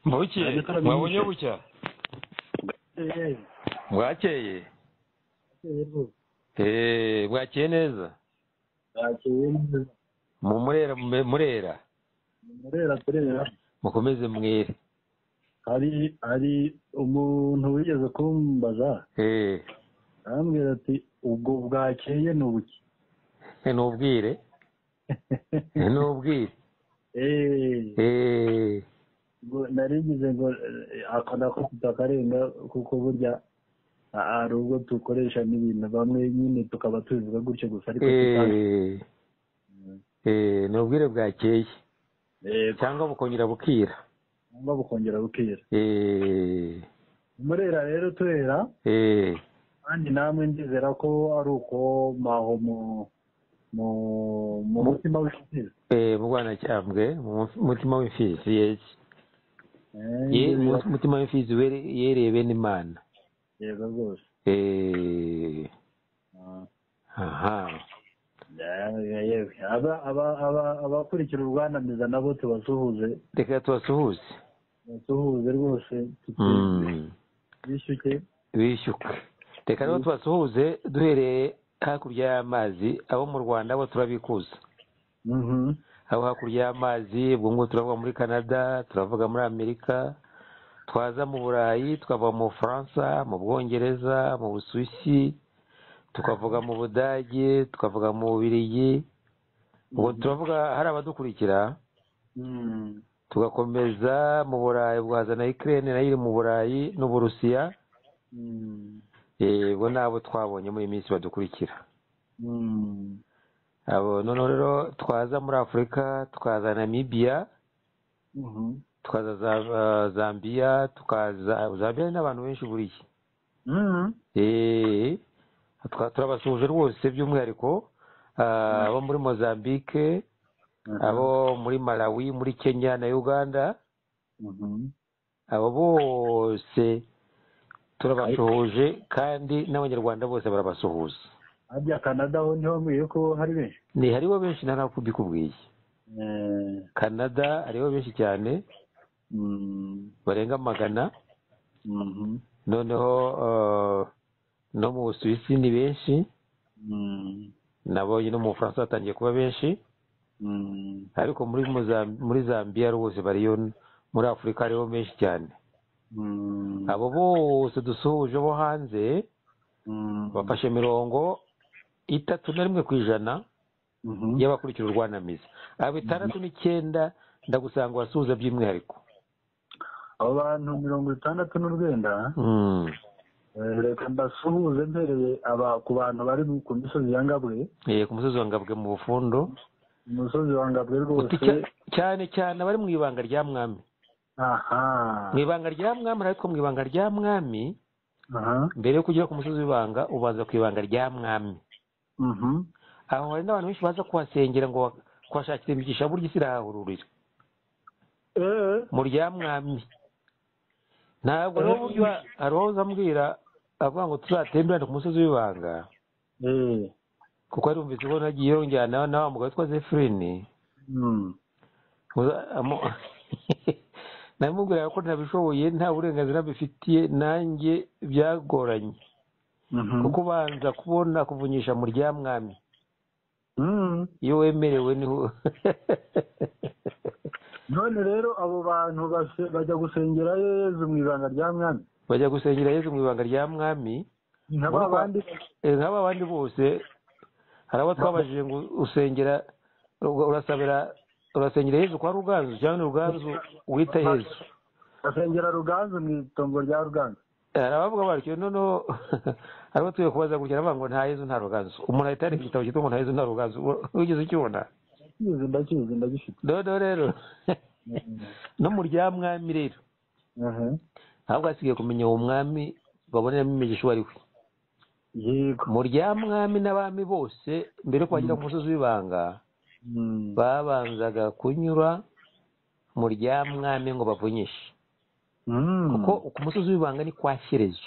bukeye wabonye bucya bwakeye eee bwakeye neza mu murera mu- murera murera turera mukomeze mwere hari hari umuntu wigeze kumbaza eee arambwira ati ubwo bwakeye ni ubuki ntubwire ntubwire eee eee ngo narigize ngo eh, ako nakufite akarenga kuko burya ah, hari ubwo dukoresha n'ibintu bamwe nyine tukaba tubivuga gutyo gusa ariko tukazi eee eee ntubwire bwakeye yego cyangwa bukongera bukira cyangwa bukongera bukera eee murera rero turera eee kandi namwe ndizera ko ari uko maho mu mu mu mutima w'inshyizi eee mu rwanacyambwe mu mutima w'imfizi yeye ye mu- mutima w'imfizi were- yereye bene imana yego rwose eee Ah. aha Ya- yewe. aba aba aba- abakurikira urwanamiza nabo tubasuhuze reka tubasuhuze tubasuhuze rwose Mm. bishyuke bishyuka reka rero tubasuhuze duhereye hakurya y'amazi abo mu rwanda bo turabikuza Mhm. abo hakurya y'amazi ubwo ngubwo turavuga muri canada turavuga muri amerika twaza mu burayi tukava mu bufaransa mu bwongereza mu busuwisi tukavuga mu budage tukavuga mu bubiligi ubwo turavuga hari abadukurikira Mm. tugakomeza mu burayi bwaza na ikirere nayo iri mu burayi n'uburusiya Mm. Eh, bo ni abo twabonye muri iyi minsi badukurikira Mm. abo noneho rero twaza muri afurika tukaza namibiya Mhm. tukaza za- za- zambiya tukaza zambiya ni n'abantu benshi buriya Mm. Eh, twa- turabasuhuje rwose by'umwihariko ah, abo muri mozambique abo muri malawi muri kenya na uganda Mhm. abo bose turabasuhuje kandi n'abanyarwanda bose barabasuhuza harya canada ho niho mbwiye ko hari benshi ni hariho benshi ntanakubikubwiye Eh, canada hariho benshi cyane mm. barenga magana Mhm. noneho eh, no mu busuwisi ni benshi Mm. nabonye no mu bufaransa hatangiye kuba benshi Mm. ariko muri Mozam- muri zambiya rwose bariyo muri afurika hariho benshi cyane Mm. abo bose dusuhuje bo hanze Mm. bafashe mirongo itatu na rimwe ku ijana Mhm. y'abakurikira urwanamiza abo itandatu n'icyenda ndagusanga wasuhuza by'umwihariko abo bantu mirongo itandatu n'urwenda Mm. eh, reka mbasuhuze mbereye aba ku bantu bari mu- ku misozi ya ngabwe Eh, ku musozi wa ngabwe mu bufundo umusozi wa ngabwe Uti rwose cya- cyane cyane abari mu ibanga rya mwami aha mu ibanga rya mwami ariko mu ibanga rya mwami aha mbere yo kugera ku musozi w'ibanga ubanza ku ibanga rya mwami mhm aho hari n'abantu benshi baza kuhasengera ngo wa- kuhashakira imigisha burya isi irahahururira eh mu rya mwami ntabwo rero burya uba- hari uwahoze ambwira avuga ngo tuzatemberane ku musozi w'ibanga eh kuko yari yumvise ko nagiye yongerana na wa mugabo witwa zefurini mm Uza- amu- namubwiraga ko ntabishoboye nta burenganzira bifitiye nanjye byagoranye mhm kuko ubanza kubona kuvunyisha mu rya mwami mm iyo wemerewe niho none rero abo bantu base- bajya gusengera yezu mu ibanga rya mwami bajya gusengera yezu mu ibanga rya mwami nka ba Muri- bandi Eh, nk'aba abandi bose hari abo twabajije ngo usengera ur- urasabira urasengera yezu kwa ruganzu cyangwa ni ruganzu wita yezu basengera ruganzu mu itongo rya ruganzu hari abavuga batyo noneho hari abo tugiye kubaza gutya aravuga ngo nta yezu nta ruganzu umuntu ahita yandika igitabo cyitwa ngo nta yezu nta ruganzu Ur- wigeze ukibona ndakizi ndakizi ndagifite noneho rero no mu rya mwami rero aha ntabwo hasigaye kumenya uwo mwami baboneramo imigisha uwo ari we yego mu rya mwami n'abami bose mbere yo kuhagera ku musozi w'ibanga Mm. babanzaga kunyura mu rya mwami ngo bavunyishe Mm. kuko ku musozi w'ibanga ni kwa shyerezo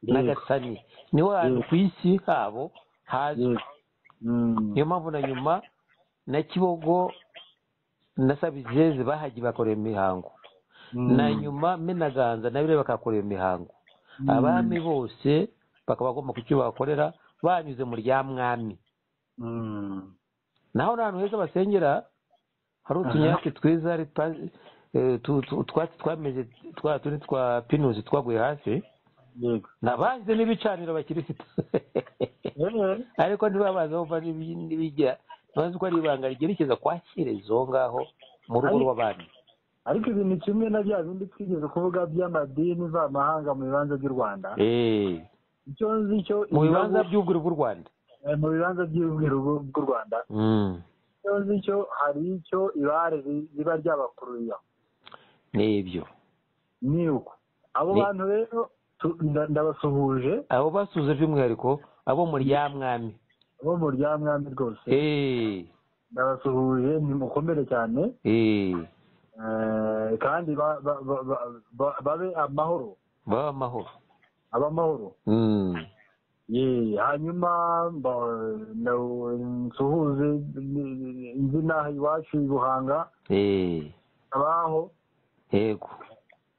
Yego. n'agasani niho hantu ku isi habo hazwi Yego. Mm. niyo mpamvu na nyuma na kibogo na sabizeze bahagiye bakorera imihango na nyuma menaganza nabire bakakora iyo mihango abami bose bakaba bagomba kucyo bakorera banyuze mu rya mwami naho n'ahantu heza basengera hari utunyatsi twiza hari pa- eh, tu- tu- utwatsi twameze twa tundi twa pinusi twaguye hasi yego nabanze n'ibicaniro bakirisita ariko ntibabaza bumva n'ibi- n'ibigira ntibazi ko ari ibanga ryerekeza kwa shyerezo ngaho mu rugo Ariko- rw'abami ariko ibi ni kimwe na bya bindi twigeze kuvuga by'amadini mvamahanga mu bibanza by'u rwanda Eh, icyo nzi cyo mu bibanza ibihugu- by'ubwiru bw'u rwanda eh, mu bibanza by'ubwiru bw'u- bw'u rwanda Mm. icyo nzi cyo hari icyo ibare ri- riba ryabakuriye ni ibyo ni uko abo Ni- bantu rero tu- nda- ndabasuhuje abo basuze by'umwihariko abo mu rya mwami bo mu rya mwami rwose Eh, ndabasuhuje ntimukomere cyane eh, eh, kandi ba- ba- ba- ba- ba- babe amahoro babe amahoro abe amahoro Mm. ye hanyuma mba- na- nsuhuze inzu inaha iwacu i buhanga Eh, abaho yego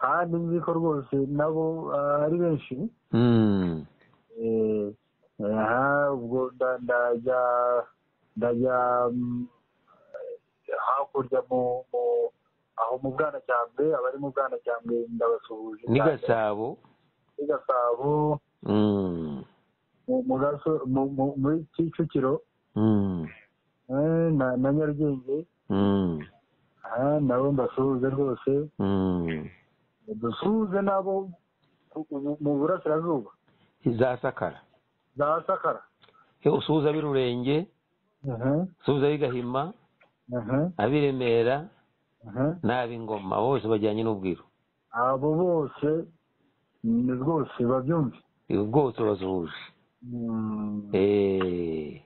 kandi nzi ko rwose nabo ah, ari benshi Mm. Eh, aha ubwo nda- ndajya ndajya mm, hakurya mu mu- aho mu bwanacyambwe abari mu bwanacyambwe ndabasuhuje ni cyane. gasabo Muri gasabo Mm. mu- mu Gaso- mu- mu- muri kicukiro Mm. eh, na na nyarugenge Mm. aha nabo mbasuhuze rwose Mm. dusuhuze nabo ku- mu- mu burasirazuba izasakara za sakara Eh, usuhuza ab'irurenge aha usuhuza ab'igahima aha ab'iremera aha n'ab'ingoma bose bajyanye n'ubwiru abo bose ni rwose babyumve ibi bwose bazuje Mm, Eh,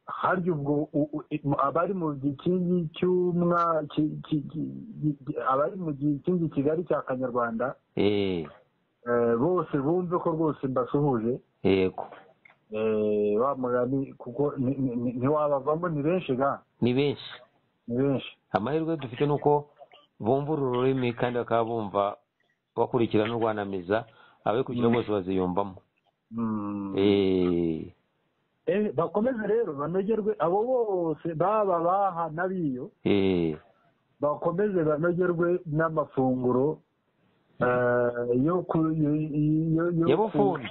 harya ubwo u- u- i- abari mu gikingi cy'umwa ki- ki- ki- ki- abari mu gikingi kigali cya kanyarwanda eh, eh, bose bumve ko rwose mbasuhuje yego Eh, wa mugani kuko ni- ni- ni- ntiwabavamo ni benshi ga ni benshi ni benshi amahirwe dufite ni uko bumva uru rurimi kandi bakaba bumva bakurikira n'urwanamiza ababikurikira bose baziyumvamo Mm. Eh, Eh, bakomeze rero banogerwe abo bose baba baha n'abiyo eh, bakomeze banogerwe n'amafunguro eh, yo ku yo- yo- yo- yabufunga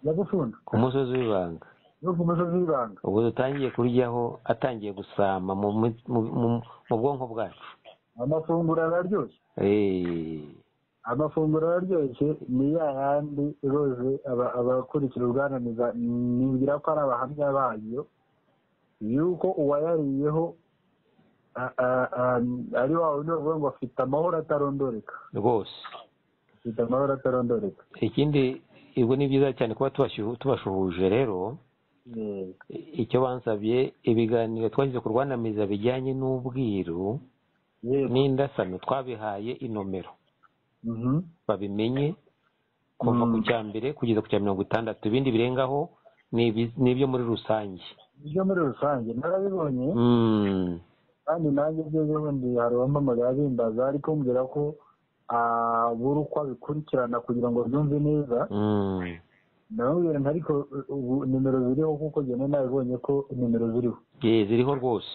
ya bufundu ku musozi w'ibanga yo ku musozi w'ibanga ubwo dutangiye kuryaho atangiye gusama mu mu- mu- mu- mu bwonko bwacu amafunguro araryoshye Eh, amafunguro araryoshye ni ya yandi rose aba- abakurikira ubwananiza nibwira ko ari abahamya bayo yuko uwayariyeho a- a- a- ari wa wundi bavuga ngo afite amahoro atarondoreka rwose afite amahoro atarondoreka ikindi ibyo ni byiza cyane kuba tubashu- tubashuhuje rero Eh, icyo bansabye ibiganiro twashyize ku rwanamiza bijyanye n'ubwiru yego n'indasano twabihaye inomero Mhm. babimenye kuva Mm. ku cya mbere kugeza ku cya mirongo itandatu ibindi birengaho ni ibi- ni ibyo muri rusange ibyo muri rusange narabibonye Mm. kandi nanjye ibyo bundi hari uwampamagara bimbaza ariko mbwira ko ah, buri uko abikurikirana kugira ngo byumve neza Mm. ndamubwira nti ariko ubu nimero ziriho kuko njyewe nabibonye ko nimero ziriho Ye, ziriho rwose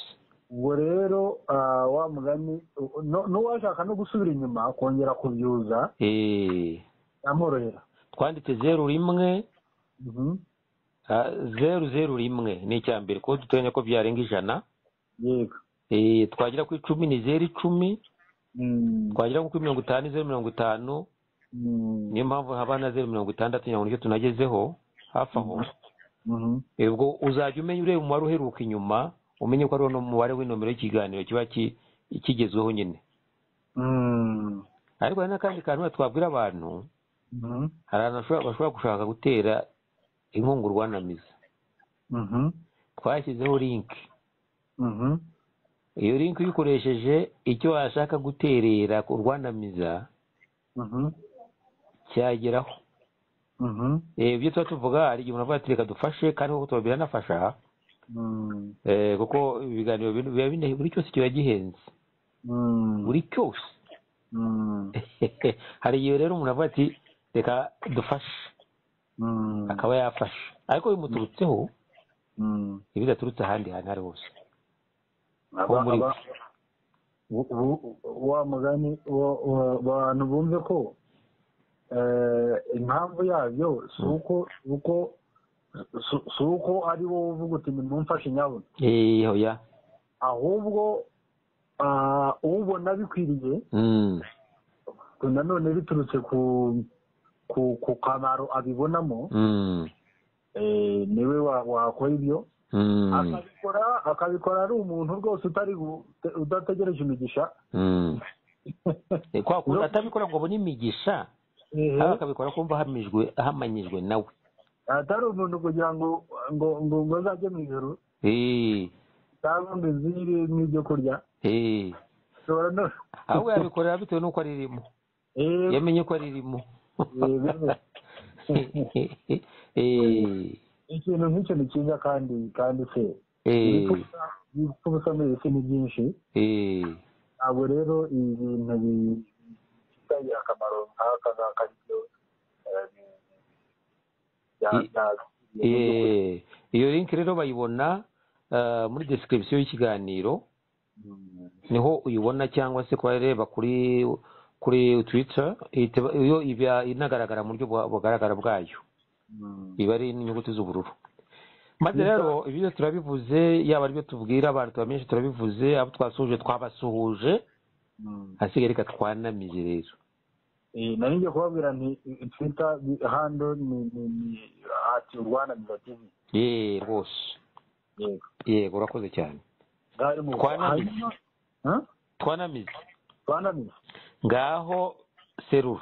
ubwo rero ah, wa mugani u- no- n'uwashaka no gusubira inyuma kongera kubyuza Eh, amworohera twanditse zeru rimwe Mhm. ah, zeru zeru rimwe ni icya mbere kuko duteganya ko byarenga ijana yego Eh, twagera ku icumi ni zeru icumi Mm, twagera ku mirongo itanu ni zeru mirongo itanu mm, niyo mpamvu haba na zeru mirongo itandatu kugira ngo nicyo tunagezeho hafi aho mhm. ubwo uzajya umenya ureba umubare uheruka inyuma umenye ko ari uno mubare w'inomero y'ikiganiro kiba ki- kigezweho nyine Mm, ariko hari n'akandi kantu wenda twabwira abantu mhm, hari abantu bashobora- bashobora gushaka gutera inkunga urwanamiza mhm, twashyizeho linki mhm, iyo linki uyikoresheje icyo washaka guterera ku rwanamiza mhm, cyageraho mhm, Eh, ibyo tuba tuvuga hari igihe umuntu avuga ati reka dufashe kandi koko tuba biranafasha mm, Eh, kuko ibiganiro bino biba bine- buri cyose kiba gihenze mm. buri cyose Mm. hari igihe rero umuntu avuga ati reka dufashe Mm. akaba yafasha ariko bimuturutseho Mm. ibidaturutse ahandi hantu ari hose Aba- muri aba- bu- bu- wa mugani wo- wo- abantu bumve ko eh, impamvu yabyo si uko si uko si- si uko ari wowe uvuga uti nimumfashe nyabona Eh, oya ahubwo ah, ubona bikwiriye Mm. nanone biturutse ku ku ku kamaro abibonamo Mm. eh, niwe wa- wakora ibyo Mm. akabikora akabikora ari umuntu rwose utari gu- te- udategereje imigisha Mm. Eh, kwa kuntu atabikora ngo abone imigisha Ehe. ahubwo akabikora kumva ahamijwe ahamanyijwe nawe atari umuntu kugira ngo ngo ngo ngo azajye mu ijoro Eh, cyangwa ngo izire n'ibyo kurya eh. ushobora no ahubwo yabikorera bitewe n'uko aririmo Eh, yamenye ko aririmo bene. ikintu nk'icyo ni cyiza kandi kandi se ibipfubusa ibipfubusa muri iyi si ni byinshi ntabwo rero ibi bintu bifitanye akamaro nk'aka ngaka ryo eh, bya- bya- iyo link rero bayibona ah, muri description y'ikiganiro Mm. niho uyibona cyangwa se kubareba kuri kuri twitter ihita- iyo iba inagaragara mu buryo bwa- bugaragara bwayo Mm. iba ari inyuguti z'ubururu maze rero ibi byose turabivuze yaba aribyo tubwira abantu tubamenyesha turabivuze abo twasuhuje twabasuhuje Mm. hasigaye reka twanamize rero Eh, nari ngiye kubabwira nti twita hando ni ni- ni ati urwana mizativ yeee rwose yego yego urakoze cyane ngari mu Twanamize. hanyuma- Huh? twanamize twanamize ngaho serura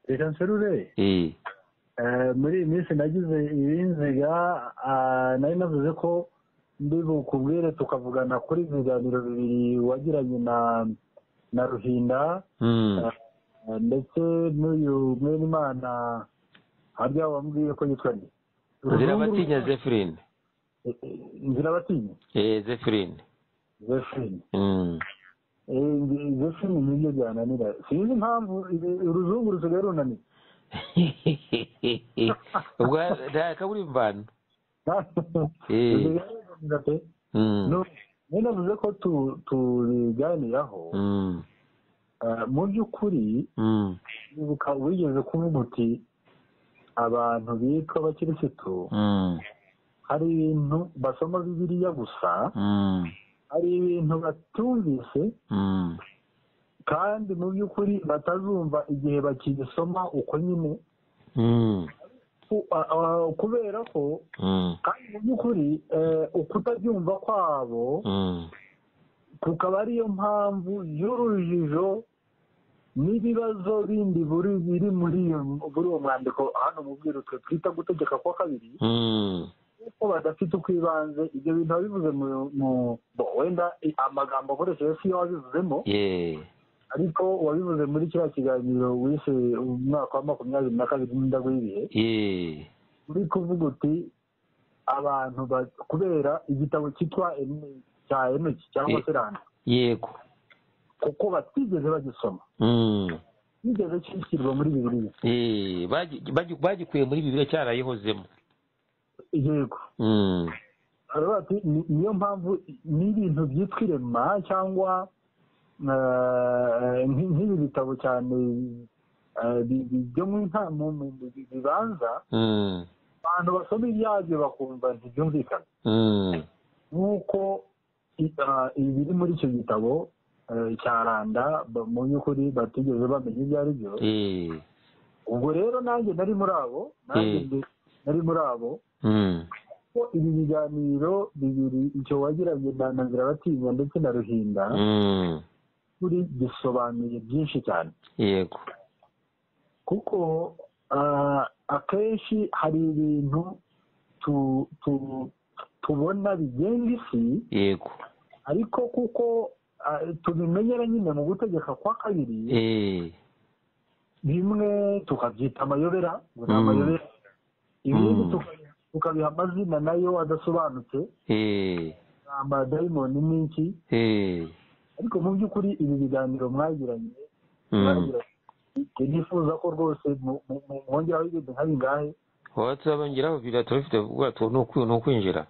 reka nserure eee Eh, muri iyi minsi nagize ibinziga ah, nari navuze ko ndi bukubwire tukavugana kuri ibiganiro bibiri wagiranye na na ruhinda mm. eh, ndetse n'uyu mwene imana harya wambwiye ko yitwa nde zirabatinya zephirine Eh, eh, nzirabatinya eee zephirine zephine mm. Eh, nge- zephine nibyo byananira sinzi impamvu ibi- uruzungu rusigaye runaniye ubwo ntakaburimvano imvano Eh. Rusigaye pe Mm. No, nari navuze ko tu- tubiganiraho Mm. ah, mu by'ukuri Mm. ibuka wigeze kuvuga uti abantu bitwa abakirisitu Mm. hari ibintu basoma bibiliya gusa Mm. hari ibintu batumvise Mm. kandi mu by'ukuri batazumva igihe bakigisoma uko nyine Mm. Ku- ah, ah, kubera ko Mm. kandi mu by'ukuri eh, ukutabyumva kwabo Mm. kukaba ariyo mpamvu y'urujijo n'ibibazo bindi buri biri muri iyo muri uwo mwandiko hano mu bwirutwe twita gutegeka kwa kabiri Mm. kuko badafite ukwibanze ibyo bintu biba bivuze mu mu bo, wenda i- amagambo akoresheje si yo wabivuzemo Yeah. ariko wabivuze muri kiriya kiganiro wishe umwaka wa makumyabiri na kabiri n'indago y'ibihe Yeah. uri kuvuga uti abantu ba- kubera igitabo cyitwa Eno- cya enoki cyangwa Eh. se randa yego kuko batigeze bagisoma Mm. bigeze cyishyirwa muri bibiliya Eh, bagi- bagi- bagikuye muri bibiliya cyarayihozemo yego Mm. baravuga bati "Ni- niyo mpamvu n'ibintu byitwa irema cyangwa eh, nk- nk'ibi bitabo cyane eh, bi- bi- byo mu nta- mu mu- bi- bi- bibanza Mm. abantu basoma ibyabyo bakumva ntibyumvikana Mm. nk'uko i- ah, ibiri muri icyo gitabo eh, cya randa ba- mu by'ukuri batigeze bamenya ibyo ari byo Eh. ubwo rero nanjye nari muri abo nanjye Eh. ndi- nari muri abo Mm. ko ibi biganiro bibiri icyo wagiranye na na zirabatinya ndetse na ruhinda Mm. kuri gisobanuye byinshi cyane yego kuko ah, akenshi hari ibintu tu- tu- tubona bigenga isi yego ariko kuko ah, tubimenyera nyine mu gutegeka kwa kabiri Eh. bimwe tukabyita amayobera ngo ni Mm. amayobera ibindi Mm. tuka- tukabiha amazina nayo adasobanutse Eh. amadayimoni n'iki Eh. ariko mu by'ukuri ibi biganiro mwagiranye baragira bati nifuza ko rwose mu- mu- mu- mwongeraho ibintu nka bingahe wowe tuzabongeraho biriya turabifite kuko tu- ni ukwi- ni ukwinjira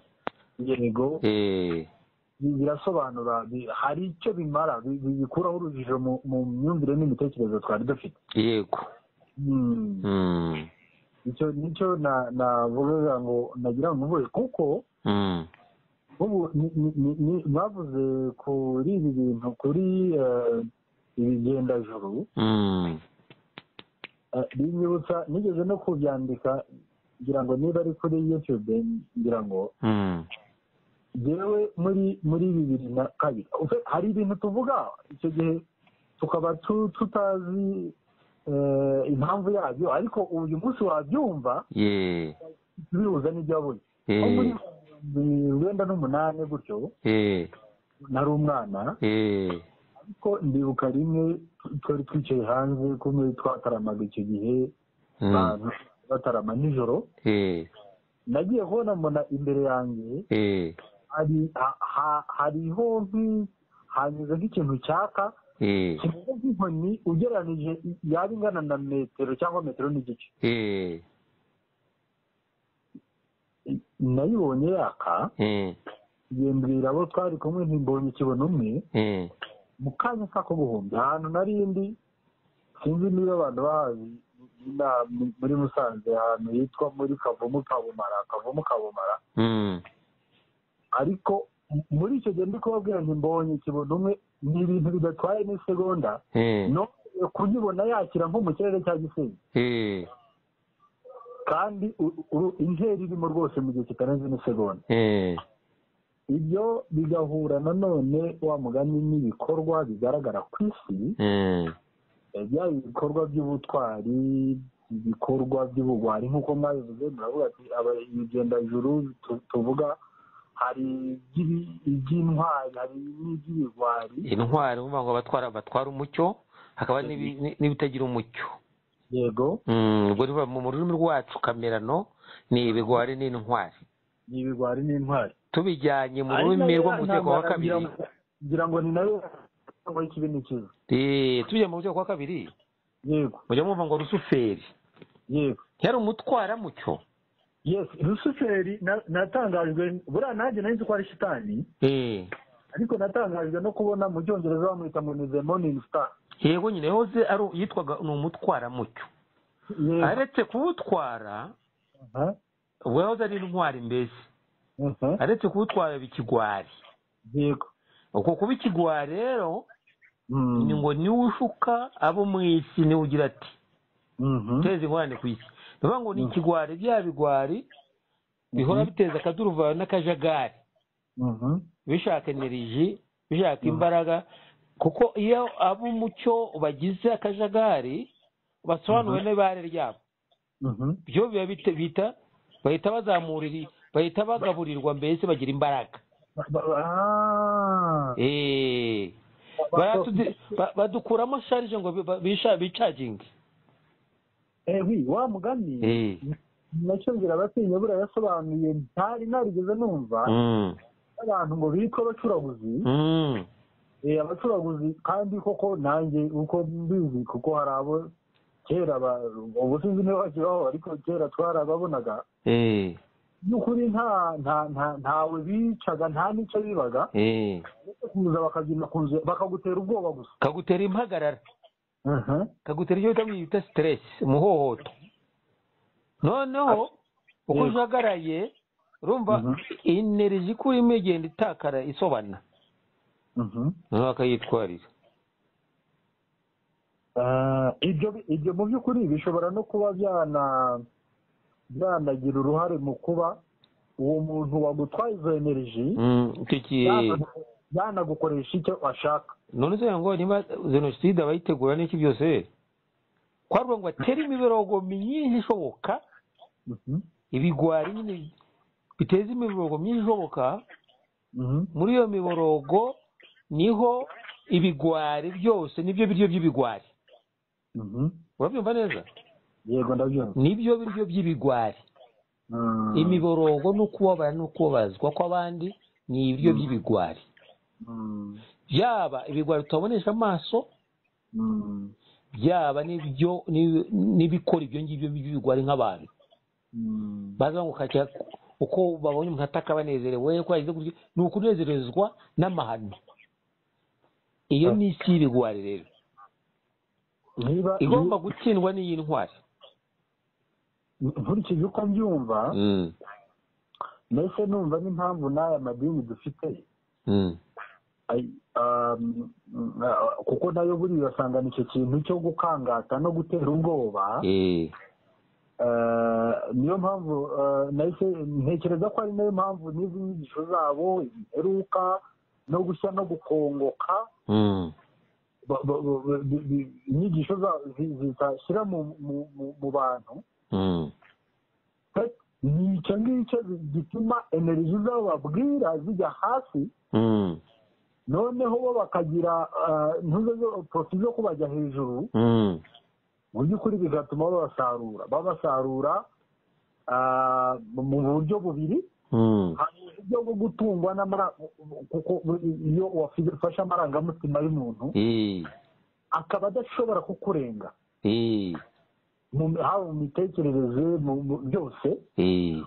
yego Eh, bi- birasobanura bi- hari icyo bimara bi- bi- bikuraho urujijo mu mu myumvire n'imitekerereze twari dufite yego Mm. Mm, icyo nicyo na- navugaga ngo nagira ngo mvuge kuko mm, ubu ni- ni- ni- ni- bavuze kuri ibi bintu kuri eh, ibigendajuru mm, Eh, binyibutsa nigeze no kubyandika ngira ngo niba ari kuri youtube ngira ngo mm. yewe muri muri bibiri na kabiri Ufe- hari ibintu tuvuga icyo gihe tukaba tu- tutazi eh, impamvu yabyo ariko uyu munsi wabyumva Yeah, bihuza n'ibyo wabonye nko muri eh, bibiri wenda n'umunani gutyo eh, nari umwana eh, ariko ndibuka rimwe twari twicaye hanze kumwe twataramaga icyo gihe mm, abantu batarama nijoro eh, nagiye kubona mbona imbere yanjye eh, hari ha- ha- hariho nki- hanyuze nk'ikintu cyaka eh, kimeze nk'inkoni ugereranije i- yaba ingana na metero cyangwa metero n'igice eh, I- nayibonye yaka eh, yembwira abo twari kumwe ntimbonye kibona umwe eh, mu kanya k'ako guhumbya ahantu narindi sinzi niba abantu bahazi ina- mu- muri musanze ahantu hitwa muri kavumu kabumara kavumu kabumara mm, ariko m- muri icyo gihe ndi kubabwira nti mbonye kibona umwe ni ibintu bidatwaye n'isegonda eh, no kunyibona yakira nko mu kirere cya gisenyi eh, kandi u- u- intera irimo rwose mu gihe kitarenze n'isegonda eh, ibyo bigahura nanone wa mugani n'ibikorwa bigaragara ku isi eh, eh, byaba ibikorwa by'ubutwari ibikorwa by'ubugwari nk'uko mwabivuze muravuga ati aba- ibigendajuru tu- tuvuga hari iby'ibi- iby'intwari hari n'iby'ibigwari intwari ni ukuvuga ngo batwara batwara umucyo hakaba n'ibi- ni- n'ibitagira umucyo yego Mm, ubwo rivuga mu rurimi rwacu kamerano ni ibigwari n'intwari ni ibigwari n'intwari tubijyanye mu Ari rurimi nayo rwo mu rwego wa ntambara ngira kabiri ngo- ngira ngo ni nayo ntambara y'ikibi n'ikibi Eh, tubijyanye mu rwego wa kabiri yego mujya mwumva ngo rusuferi yego yari umutwaramucyo yes rusuferi na- natangajwe buriya nanjye nari nzi ko ari shitani Eh, ariko natangajwe no kubona mu cyongereza bamwita ngo ni the morning star yego nyine yahoze ari yitwaga ni umutwaramucyo Yego. aretse kuwutwara Aha, ubwo yahoze ari intwari mbese aha, aretse kuwutwara biba ikigwari yego uko kuba ikigwari rero Mm, ni ngo niwe ushuka abo mu isi niwe ugira ati mhm. guteza ingorane ku isi ni ukuvuga ngo ni ikigwari bya bigwari bihora biteza akaduruvayo n'akajagari Mhm. bishaka eneriji bishaka imbaraga kuko iyo ab'umucyo bagize akajagari basobanuwe n'ibare ryabo Mhm. byo biba bite- bita bahita bazamura iri- bahita bagaburirwa mbese bagira imbaraga Ba- ba- ah. Eh, baratudu- ba- badukuramo sharije ngo bi- ba- bisha- bicaginge Eh, wi, wa mugani Eh, nacyongera abatinya buriya yasobanuye ntari narigeze numva mm, abantu ngo bitwa abacuraguzi mm, Eh, abacuraguzi kandi koko nanjye uko mbizi kuko hari abo kera ba- ubu sinzi niba bakibaho ariko kera twarababonaga eh, n'ukuri nta nta nta ntawe bicaga nta n'icyo bibaga eh. uretse kuza bakabyina ku nzu bakagutera ubwoba gusa kagutera impagarara Aha. kagutera icyo bita bita stress umuhohoto noneho uko Yego. ujagaraye urumva Mhm. ineriji ikurimo igenda itakara isobana Mhm. noneho bakayitwarira Ah, ibyo bi- ibyo mu by'ukuri bishobora no kuba byana byanagira uruhare mu kuba uwo muntu wagutwaye izo energy Mm, icyo ki- yana- yanagukoresha icyo ashaka none se ngo niba jenoside abayitegura n'iki byose kwaruvuga ngo atere imiborogo myinshi ishoboka Mhm. ibigwari nyine biteza imiborogo myinshi ishoboka Mhm. muri iyo miborogo niho ibigwari byose nibyo biryo by'ibigwari Mhm. urabyumva neza yego ndabyumva nibyo biryo by'ibigwari Mm. imiborogo no kubabara no kubabazwa kw'abandi ni ibiryo Mm. by'ibigwari Mm. yaba ibigwari tutabonesha amaso Mm. byaba n'ibyo n'ibi- n'ibikora ibyo ngibyo by'ibigo ari nk'abantu Mm. baza bagukatira uko babonye umuntu ataka banezerewe ko yagize gutya ni ukunezerezwa n'amahano iyo ni isi y'ibigwari rero niba igomba gutsindwa n'iyi ntwari nkurikije uko mbyumva Mm, mbese numva n'impamvu n'aya madini dufite mm, ay- um, uh, kuko nayo buriya asangana icyo kintu cyo gukangata no gutera ubwoba eh, Eh, niyo mpamvu eh, nahise ntekereza ko ari nayo mpamvu n'izi nyigisho zabo imperuka no gushya no gukongoka mm, ba- ba- ba- ba- bi- bi- inyigisho za- zi- zizashyira mu- mu- mu- mu bantu mm, pe- ni icyo ngicyo gituma energy zabo babwira zijya hasi mm, noneho bo bakagira eh, ntuzo zo- profit zo kubajya hejuru mm, mu by'ukuri bigatuma babasarura babasarura ah, mu buryo bubiri mm, hari uburyo bwo gutungwa n'amara- kuko iyo wafashe amarangamutima y'umuntu eh, akaba adashobora kukurenga eh, mu- haba mu mitekerereze mu mu- byose eh,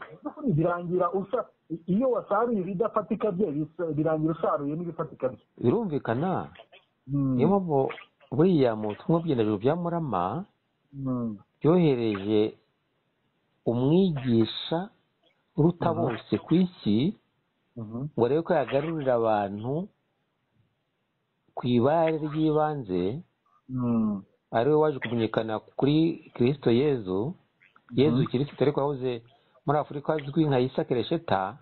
birangira usa iyo wasaruye ibidafatika bye bisa- birangira usaruye n'ibifatika bye birumvikana Mm, niyo mpamvu buriya mu butumwa bw'indahiro bya murama mm, byohereje umwigisha uruta Mhm. bose ku isi mhm, ngo arebe ko yagarurira abantu ku ibare ry'ibanze mm, ari we waje kumenyekana kuri kirisito yezu yezu kirisito ariko yahoze muri afurika azwi nka isa keresheta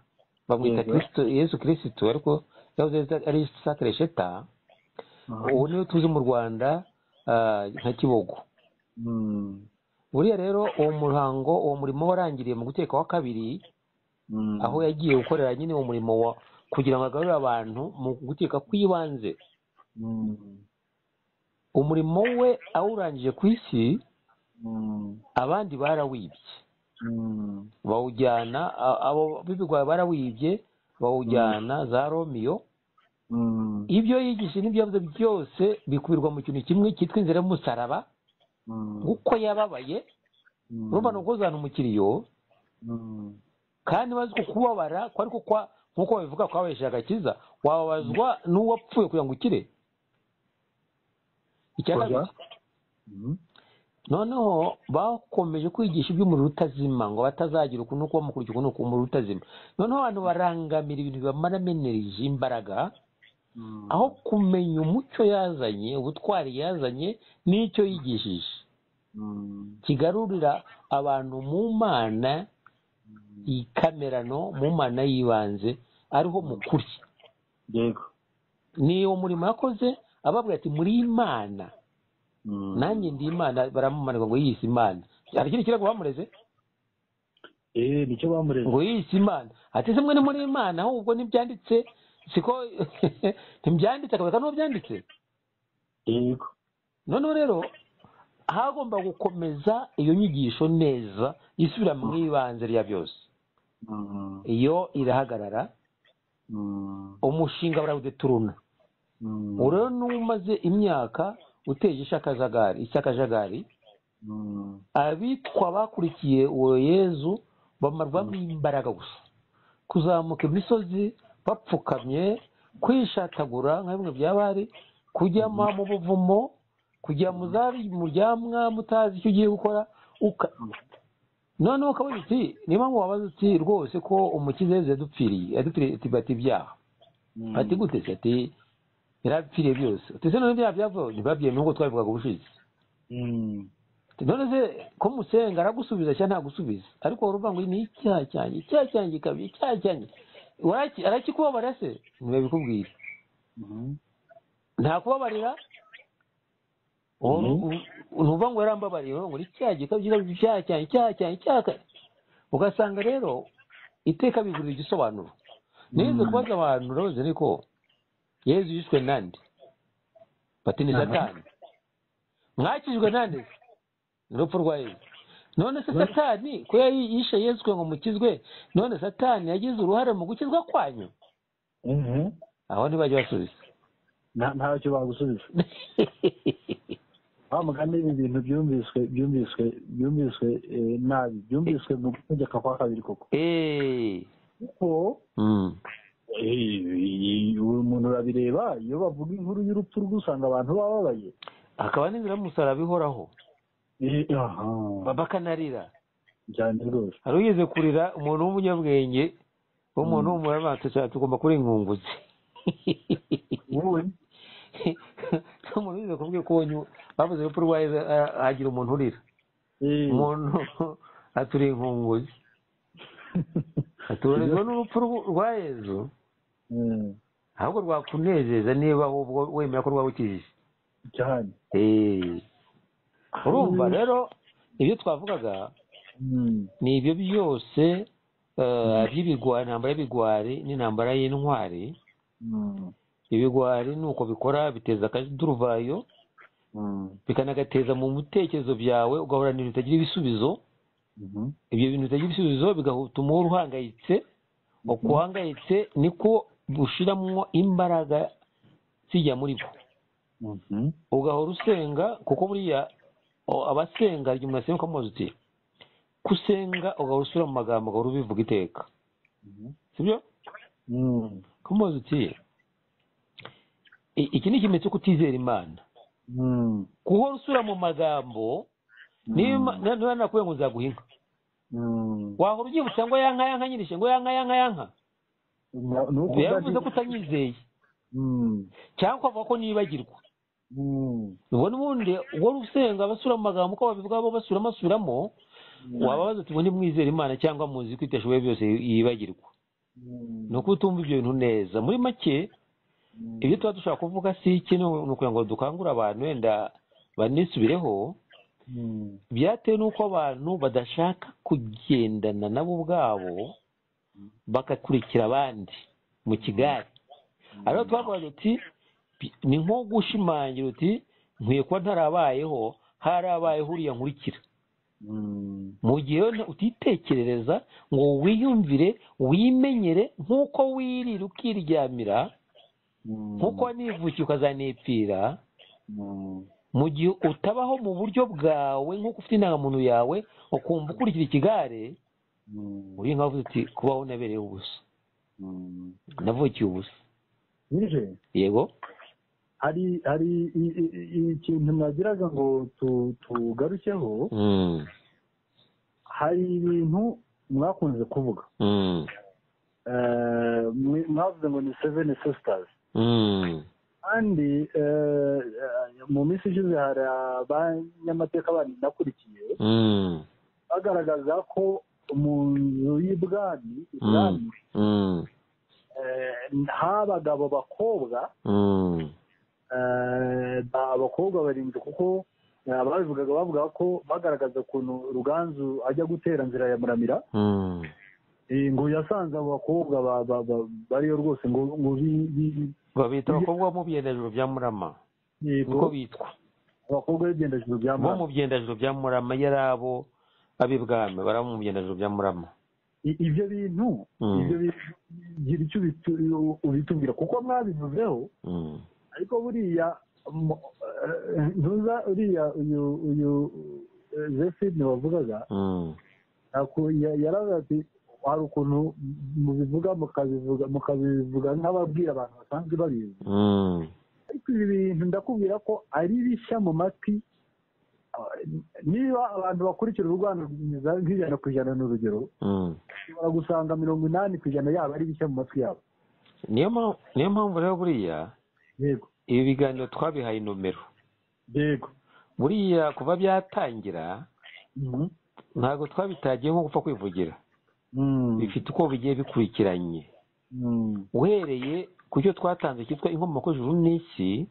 bamwita Yego. kirisito yezu kirisito ariko yahoze ari isa keresheta mhm, ubu niwe tuzi mu rwanda ah, nka kibogo mm, buriya rero uwo muhango uwo murimo warangiriye mu guteka wa kabiri mm, aho yagiye gukorera nyine uwo murimo wa kugira ngo agarure abantu mu guteka kw'ibanze mm, umurimo we awurangije ku isi mm, abandi barawibye mm, bawujyana a- abo b'ibigwari barawibye bawujyana za romiyo mm, ibyo yigisha n'ibyo yavuze byose bikubirwa mu kintu kimwe cyitwa inzira y'umusaraba mm, kuko yababaye mm, urumva ni ukuzana umukiriyo mm, kandi bazi ko kubabara ko ariko kwa nk'uko babivuga kwabahesheje agakiza wababazwa n'uwapfuye kugira ngo ukire icya Oya. kabiri mm, noneho bakomeje kwigisha iby'umuriro utazima ngo batazagira ukuntu kuba mukuru ukuntu umuriro utazima noneho abantu barangamira ibintu bibamaramo energy imbaraga mm, aho kumenya umucyo yazanye ubutwari yazanye n'icyo yigishije mm, kigarurira abantu mu mana ikamerano mu mana y'ibanze ariho mukuri yego ni uwo murimo yakoze ababwira ati muri imana mm. nanjye ndi imana baramumanirwa ngo yiyise imana hari ikindi kirego bamureze Eh, nicyo bamureze ngo yiyise imana ati se mwe ni muri imana ahubwo ntibyanditse siko ntibyanditse akabereka n'uwo byanditse yego noneho rero hagomba gukomeza iyo nyigisho neza isubira mu ibanze rya byose Mm, iyo irahagarara mm, umushinga barawudeturuna mm, ubu rero n'umaze imyaka uteje ishakajagari icyakajagari mm, abitwa bakurikiye uwo yezu bamarwamo imbaraga gusa kuzamuka imisozi bapfukamye kwishakagura nka bimwe bya bari kujya mu mu buvumo kujya mu za mu ryamwa mutazi icyo ugiye gukora uka noneho ukabona uti niyo mpamvu wabaza uti rwose ko umukiza yezu yadupfiriye yadupfiriye ati bati ibyaha mm. ati gute se ati yarapfiriye byose ati se none byaha byavuye ntibabyemeye nk'uko twabivugaga ubushize Mm, none se ko musenga aragusubiza cyangwa ntagusubiza ariko urumva ngo ni icyaha cyanjye icyaha cyanjye kabiri icyaha cyanjye Waraki- arakikubabara se ntibabikubwire mhm, ntakubabarira Uwo- Mhm. u- ntuvuga ngo yarambabariye urumva ngo ni icyaha gikabye icyaha cyanjye icyaha cyanjye icyaha cyanjye ugasanga rero iteka bigurira igisobanuro nize Mm. kubaza abantu rose ariko yezu yishwe nande bati ni Aha. satani mwakijwe nande se ni urupfu rwa yezu none se Ba- satani ko yari yishe yezu kugira ngo mukizwe none satani yagize uruhare mu gukizwa kwanyu mhm. aho ntibajya basubiza nta ntacyo bagusubiza wa mugani ibi bintu byumviswe byumviswe byumviswe eh, nabi byumviswe mu gutegeka kwa kabiri koko eee kuko eh, uyu muntu urabireba iyo bavuga inkuru y'urupfu rwe usanga abantu bababaye hakaba n'inzira y'umusaraba ihoraho Eh, aha ba- bakanarira cyane rwose hari ugeze kurira umuntu w'umunyabwenge w'umuntu w'umurabanza cyane tugomba kurenga inkunguzi wowe umuntu wigeze kuvuga ko wonye bavuze urupfu rwa yezu ah, hagira umuntu urira eh, umuntu aturiye inkunguzi aturezwa n'urupfu rw- rwa yezu eh, ahubwo rwakunezeza niba ahubwo wemera ko rwabukijije cyane Eh. urumva rero ibyo twavugaga Mm, ni ibyo byose eh, by'ibigwari intambara y'ibigwari n'intambara y'intwari mm, ibigwari ni uko bikora biteza akaduruvayo mm, bikanagateza mu bitekerezo byawe ugahura n'ibintu bitagira ibisubizo mhm, ibyo bintu bitagira ibisubizo bigatuma uhora uhangayitse uko uhangayitse niko ushyiramo imbaraga zijya muri bwo mhm, ugahora usenga kuko buriya o- abasenga igihe umuntu asenga ukamubaza uti kusenga ugahora usubira mu magambo ugahora ubivuga iteka mhm, sibyo mm, ukamubaza uti "I- iki ni ikimenyetso cyo kutizera imana mm, guhora usubira mu magambo niba Ima- niba niba nakubwiye ngo nzaguha inka mm. wahora ubyibutsa ngo yanka yanka nyirishe ngo yanka yanka yanka Na- ni uko bivuze ko udadi- utanyizeye Mm, cyangwa ukavuga ko nibagirwa mm, ubwo n'ubundi uhora usenga basubira mu magambo uko babivuga bo basubiramo basubiramo wababaza uti ubundi mwizera imana cyangwa muzi ko itashoboye byose yibagirwa mm, ni uko utumva ibyo bintu neza muri make mm, ibyo tuba dushaka kuvuga si iki ni ukugira ngo dukangure abantu wenda banisubireho mm, byatewe n'uko abantu badashaka kugendana nabo ubwabo bagakurikira abandi mu kigari ariyo twavuga uti bi- ni nko gushimangira uti nkwiye kuba ntarabayeho harabayeho uriya nkurikira mm, mu gihe nta- utitekerereza ngo wiyumvire wimenyere nk'uko wirira ukiryamira mm, nk'uko wanivukiye ukazanipfira mm, mu gihe utabaho mu buryo bwawe nk'uko ufite indangamuntu yawe ukumva ukurikira ikigare mm, uri nkavuze uti kubaho nabereye ubusa mm. navukiye ubusa Nije, yego hari hari i- i- i- ikintu nagiraga ngo tu- tugarukeho Mm, hari ibintu mwakunze kuvuga mm, Eh, mwe- mwavuze ngo ni seven sisters mm, kandi eh, eh, mu minsi ishize hari abanyamateka bandi nakurikiye mm, bagaragaza ko mu nzu y'ibwami mm, ibwami mm, eh, habaga abo bakobwa mm, eh, ba- abakobwa barindwi kuko eh, ababivugaga bavuga ko bagaragaza ukuntu ruganzu ajya gutera nzira ya muramira mm. eh, ngo yasanze abo bakobwa ba- ba- ba- bariyo rwose ngo ngo bi- bi- babita abakobwa bo mu byendajuru bya murama niko yego bitwa abakobwa b'ibyendajuru bya bo Murama. mu byendajuru bya murama yari abo ab'ibwami bari abo mu byendajuru bya murama I- ibyo bintu Mm. ibyo bintu gira icyo ubitu- ubitubwira kuko mwabivuzeho Mm, ariko buriya mu- eh, ntuza uriya uyu uyu eh, Zephine wavugaga mm, ako- ya- yaravuze ati hari ukuntu mubivuga mukabivuga mukabivuga nk'ababwira abantu basanzwe babizi mm, ariko ibi bintu ndakubwira ko ari bishya mu matwi niba abantu bakurikira urwanda nk'ijana ku ijana ni urugero mm. ushobora gusanga mirongo inani ku ijana yabo ari bishya mu matwi yabo niyo mpamvu niyo mpamvu rero buriya yego ibi biganiro twabihaye nomero yego buriya kuva byatangira ntabwo twabitagiye nko gupfa kwivugira bifite uko bigiye bikurikiranye uhereye ku cyo twatanze cyitwa inkomoko y'ijuru n'isi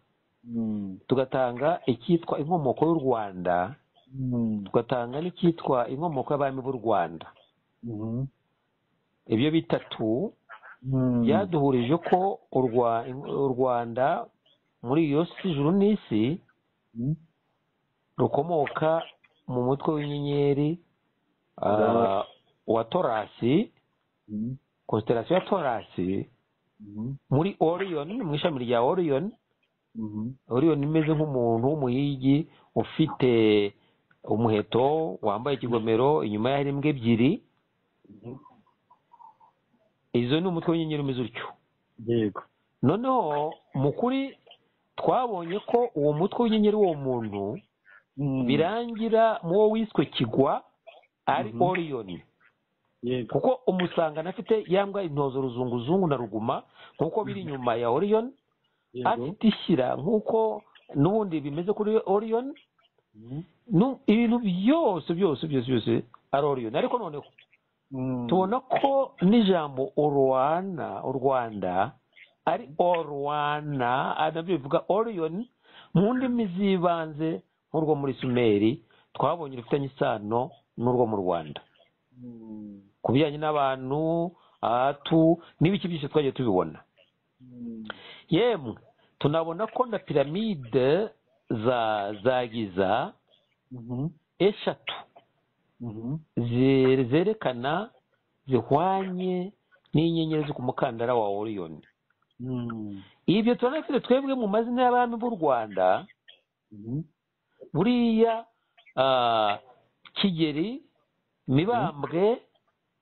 tugatanga icyitwa inkomoko y'u rwanda tugatanga n'icyitwa inkomoko y'abami b'u rwanda ibyo bitatu byaduhurije ko u Rwa- u rwanda muri iyo si ijuru n'isi rukomoka mu mutwe w'inyenyeri ah, wa torasi konsitarasiyo ya torasi muri oriyoni mu ishami rya oriyoni Mhm. oriyoni imeze nk'umuntu w'umuhigi ufite umuheto wambaye ikigomero inyuma ye hari imbwa ebyiri Mhm. izo ni umutwe w'inyenyeri umeze utyo yego noneho mu kuri twabonye ko uwo mutwe w'inyenyeri w'uwo muntu Mhm. birangira mu wo wiswe kigwa ari Mhm. oriyoni yego kuko umusanga anafite yambwa intozo ruzunguzungu na ruguma nk'uko biri inyuma ya oriyoni yego afite ishyira nk'uko n'ubundi bimeze kuri oriyoni Mhm. nu- ibintu byose byose byose byose ari oriyoni ariko noneho Mhm. tubona ko n'ijambo urwana u rwanda ari orwana ari nabyo bivuga oriyoni mu ndimi z'ibanze nk'urwo muri sumeri twabonye rufitanye isano n'urwo mu rwanda Mhm. ku bijyanye n'abantu atu n'ibiki byinshi twagiye tubibona Mhm. yemwe tunabona ko na piramide za za giza Mhm. eshatu Mhm. ze- zerekana zihwanye n'inyenyeri zo ku mukandara wa oriyoni Mhm. ibyo turabona twebwe mu mazina y'abami b'u rwanda Mhm. buriya ah, kigeri mibambwe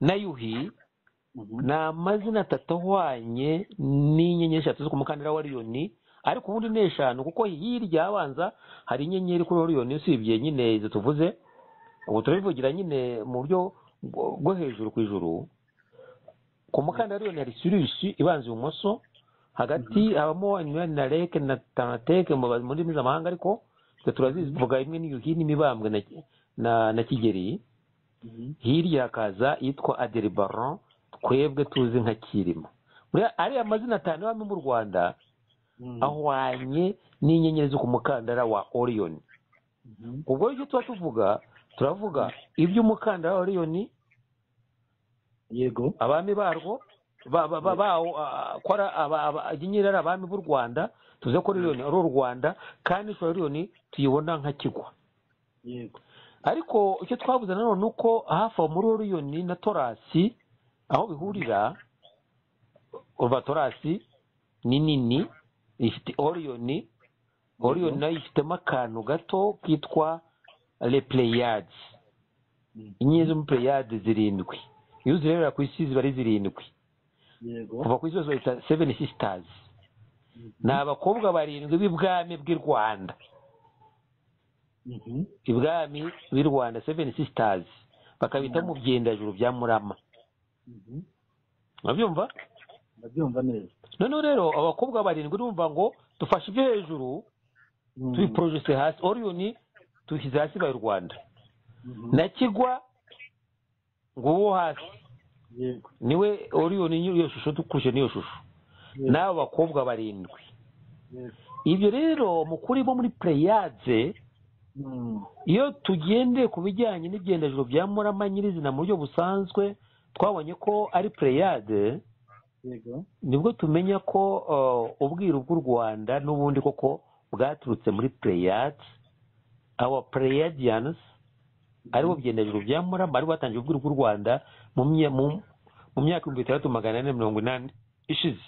na yuhi Mhm. ni amazina atatu ahwanye n'inyenyeri eshatu zo ku mukandara wa oriyoni ariko ubundi ni eshanu kuko hirya abanza hari inyenyeri kuri oriyoni usibye nyine izo tuvuze ubu turabivugira nyine mu buryo bwo- bwo hejuru ku ijuru ku mukandara wa oriyoni hari sirisi ibanza ibumoso hagati habamo inyurani na reke na tanateke mu mu ndimi z'amahanga ariko twe turazivuga imwe n'iyuhi n'imibambwe na, na, na kigeri Mhm. hirya hakaza yitwa aderibaron twebwe tuzi nka kirima Buriya ariya mazina atanu y'abami mu rwanda Mhm. ahwanye n'inyenyeri zo ku mukandara wa oriyoni Mhm. ubwo icyo tuba tuvuga turavuga iby'umukandara wa oriyoni yego abami barwo ba- ba- ba- bawo ah, ko ari aba- aba- inyenyeri ari abami b'u rwanda tuze ko oriyoni ari u rwanda kandi ishusho ya oriyoni tuyibona nka kigwa yego ariko icyo twabuze nanone ni uko hafi aho muri oriyoni na torasi aho bihurira urva torasi ni nini ifite oriyoni oriyoni nayo ifitemo akantu gato kitwa repleyadi Mhm. inyenyeri zo muri pleyadi zirindwi iyo uzirebera ku isi ziba ari zirindwi yego kuva ku isi zose bahita seveni sisitazi ni abakobwa barindwi b'ibwami bw'i rwanda Mhm. ibwami b'i rwanda seveni sisitazi bakabita mu byendajuru bya murama Mhm. urabyumva ndabyumva neza noneho rero abakobwa barindwi urumva ngo dufashe ibyo hejuru Mhm. tubiporojese hasi oriyoni tuyishyize hasi ibaye u rwanda Mhm. na kigwa ngo uwo hasi yego niwe oriyoni nyiri iyo shusho dukurikije n'iyo shusho yego n'abo bakobwa barindwi yego ibyo rero mu kuri bo muri pleyadze Mhm. iyo tugendeye ku bijyanye n'ibyendajuru bya murama nyirizina mu buryo busanzwe twabonye ko ari pleyade yego nibwo tumenya ko uh, ubwiru bw'u rwanda n'ubundi koko bwaturutse muri pleyade aba pleyadiyanisi aribo byendajuru bya murama aribo batangiye ubwiru bw'u rwanda mu mye- mu- mu myaka ibihumbi bitandatu magana ane mirongo inani ishize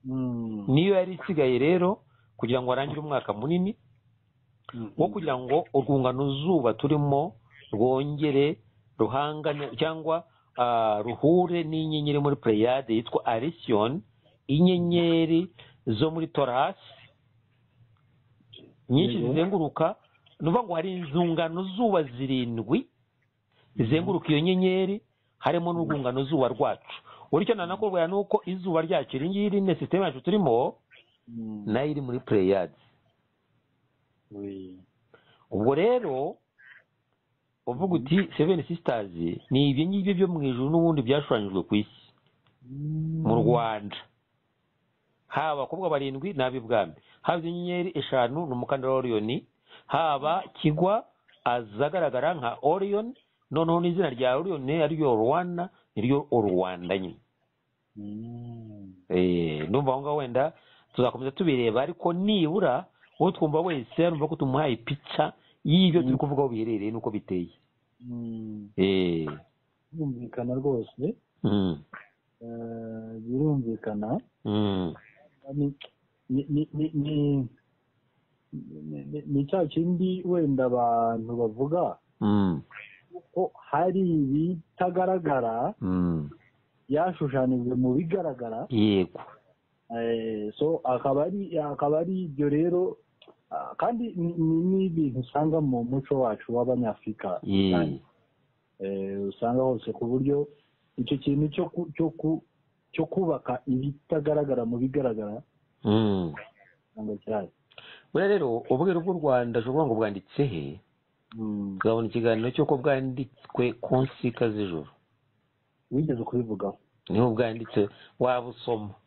Mhm. niyo yari isigaye rero kugira ngo arangire umwaka munini Mhm. wo kugira ngo urwungano zuba turimo rwongere ruhangane cyangwa ah, ruhure n'inyenyeri muri pleyade yitwa arisiyoni inyenyeri zo muri torasi nyinshi Yego. zizenguruka ni ukuvuga ngo hari inzungano zuba zirindwi zizenguruka iyo nyenyeri harimo n'urwungano zuba rwacu buri cyo nanakubwira ni uko izuba ryacu iri ngiri ni sisiteme yacu turimo Mhm. nayo iri muri pleyade We. ubwo rero uvuga uti seven sisters ni ibyo ngibyo byo mu ijuru n'ubundi byashushanyijwe ku isi mu rwanda haba abakobwa barindwi n'ab'ibwami haba inyenyeri eshanu ni umukandara wa oriyoni haba kigwa azagaragara nka oriyoni noneho n'izina rya oriyoni ariryo rwanda niryo urwanda nyine Mhm. Eh, ndumva aho ngaho wenda tuzakomeza tubireba ariko nibura uwo twumva wese arumva ko tumuhaye pica y'ibyo turi Mm. kuvugaho biherereye n'uko biteye Mhm. Eh, birumvikana rwose mm, Eh, birumvikana mm, ni ni ni ni ni ni- ni- ni cya kindi wenda abantu bavuga Mm, ko hari ibitagaragara mm. byashushanijwe mu bigaragara yego Eh, so akaba ari akaba ari ibyo rero ah, kandi ni- ni- ni ibintu usanga mu muco wacu w'abanyafurika Ye- cyane. Eh, usanga hose ku buryo icyo kintu cyo ku- cyo ku- cyo kubaka ibitagaragara mu bigaragara mm. usanga cyane buriya rero ubwira bw'u rwanda ushobora ngo bwanditse he tukabona ikiganiro cy'uko bwanditswe ku nsika z'ijoro wigeze kubivugaho niho bwanditse wabusoma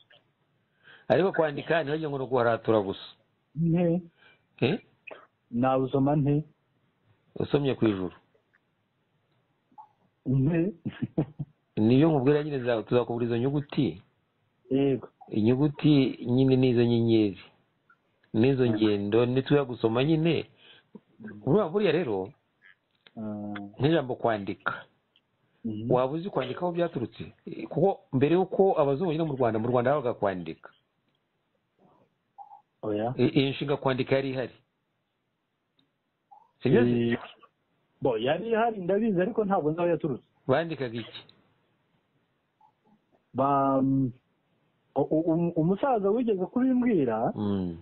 ariko kwandika ntibajye ngo ni ukuharatura gusa nte Eh? nabusoma nte usomye ku ijuru nte nibyo nkubwira nyine za- tuzakubura izo nyuguti yego inyuguti nyine n'izo nyenyeri n'izo ngendo nituya gusoma nyine buriya buriya rero Ah, nk'ijambo kwandika mhm. waba uzi kwandika aho byaturutse Eh, kuko mbere y'uko abazungu bagera mu rwanda mu rwanda habaga kwandika oya I- iyi nshinga kwandika yari ihari sibyo se? Eh, bo yari ihari ndabizi ariko ntabwo nzaho yaturutse bandikaga iki ba u- u- um- umusaza wigeze kubimbwira Mm.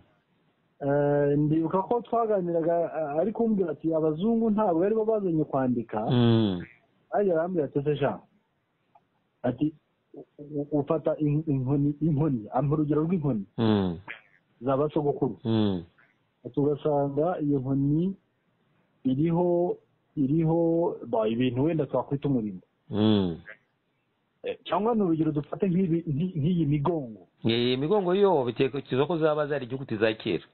eh, ndibuka ko twaganiraga eh, ari kumbwira ati abazungu ntabwo bari bo bazanye kwandika Mm. ajya arambwira ati se sha ati u- u- ufata in- inkoni inkoni ampa urugero rw'inkoni Mm. za basogokuru Mm. ati ugasanga iyo nkoni iriho iriho ba ibintu wenda twakwita umurimbo Mm. Eh, cyangwa ni urugero dufate nk'ibi- nk'i- nk'iyi migongo Eh, imigongo yo bitekerezwa ko zaba zari inyuguti za kera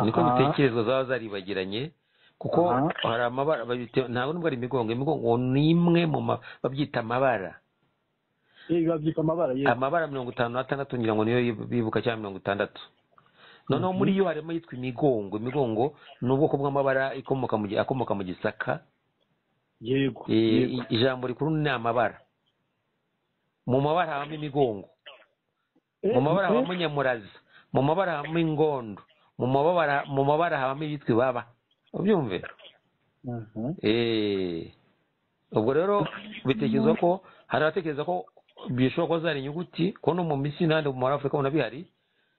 niko Aha. bitekerezwa zaba zaribagiranye kuko Aha. hari amabara babite- ntabwo nubwo ari imigongo imigongo ni imwe mu ma- babyita amabara Eh, babyita amabara yego amabara mirongo itanu n'atandatu ngira ngo niyo yib- bibuka cyangwa mirongo itandatu noneho muri yo harimo yitwa imigongo imigongo ni ubwoko bw'amabara ikomoka mu gi- akomoka mu gisaka yego Eh, yego i- ijambo rikuru ni amabara mu mabara habamo imigongo mu mabara habamo nyamuraza mu mabara habamo ingondo mu mabara mu mabara habamo ibitwa ibaba ubyumve Aha. Eh, ubwo rero bitekerezwa ko hari abatekereza ko bishobora kuba zari inyuguti ko no mu misi n'ahandi mu muri afurika ubona bihari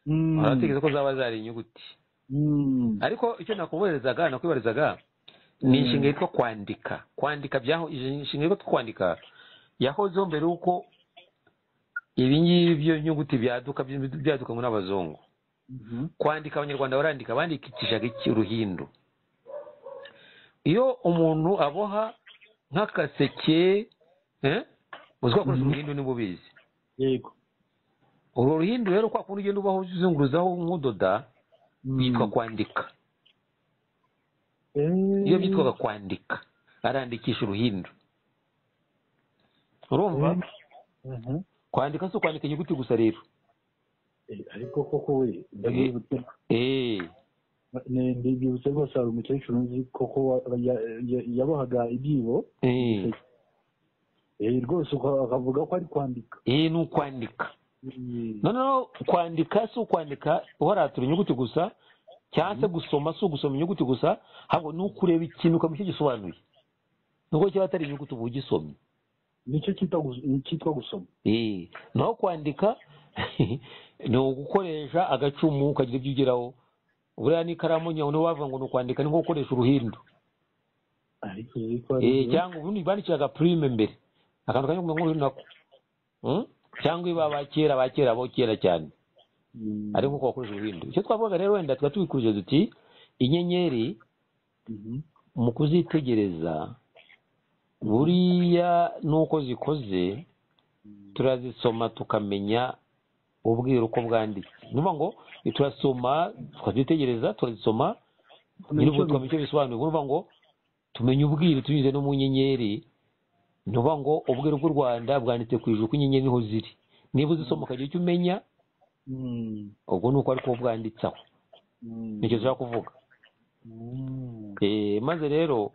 Mm. hari abatekereza ko zaba zari inyuguti Mm. ariko icyo nakuboherezaga nakwibarizaga ni inshinga yitwa kwandika kwandika byaho inshinga yitwa kwandika yahozeho mbere y'uko ibi ngibi byo nyuguti byaduka byadukanwe n'abazungu Mhm. kwandika abanyarwanda barandika bandikishaga iki uruhindu iyo umuntu aboha nk'akaseke eh, uzi ko akoresha Mhm. uruhindu niba ubizi yego urwo ruhindu rero kwa kundi ugenda ubaho uzunguruzaho nk'udoda yitwa kwandika iyo byitwaga kwandika arandikisha uruhindu urumva kwandika si kwandika inyuguti gusa rero ariko koko we ndabyibutse Eh, ne- ndibyibutse rwose hari umukecuru nzi koko wa- ya- ya- yabohaga ibyibo eh, Eh, rwose uka- akavuga ko ari kwandika eh, ni ukwandika Eh, noneho kwandika si ukwandika waratura inyuguti gusa cyangwa se gusoma si ugusoma inyuguti gusa ahubwo ni ukureba ikintu ukamenya icyo gisobanuye nubwo kiba atari inyuguti uba ugisomye nicyo cyita gus- cyitwa gusoma Eh, naho kwandika ni ugukoresha agacumu ukagira ibyo ugeraho buriya n'ikaramu nyawe niba wavuga ngo ni ukwandika ni nko gukoresha uruhindu ariko uzi ko ari Eh, cyangwa ubundi bandikira agapurime mbere akantu kamwe kumera nk'uruhindu nako Mm? cyangwa iba ba kera ba kera bo kera cyane Mm. ariko uko bakoresha uruhindu icyo twavugaga rero wenda tuba tubikurije duti inyenyeri Mhm. mu kuzitegereza buriya n'uko zikoze turazisoma tukamenya ubwira uko bwanditse ni ukuvuga ngo turasoma tukazitegereza turazisoma nyir'ubwo tukamenya icyo bisobanuye ni ukuvuga ngo tumenya ubwira tunyuze no mu nyenyeri ni ukuvuga ngo ubwira bw'u rwanda bwanditse ku ijuru ko inyenyeri niho ziri niba uzisoma ukagira icyo umenya Mm. ubwo ni uko ariko bwanditse aho Mm. nicyo dushaka kuvuga Mm. Eh, maze rero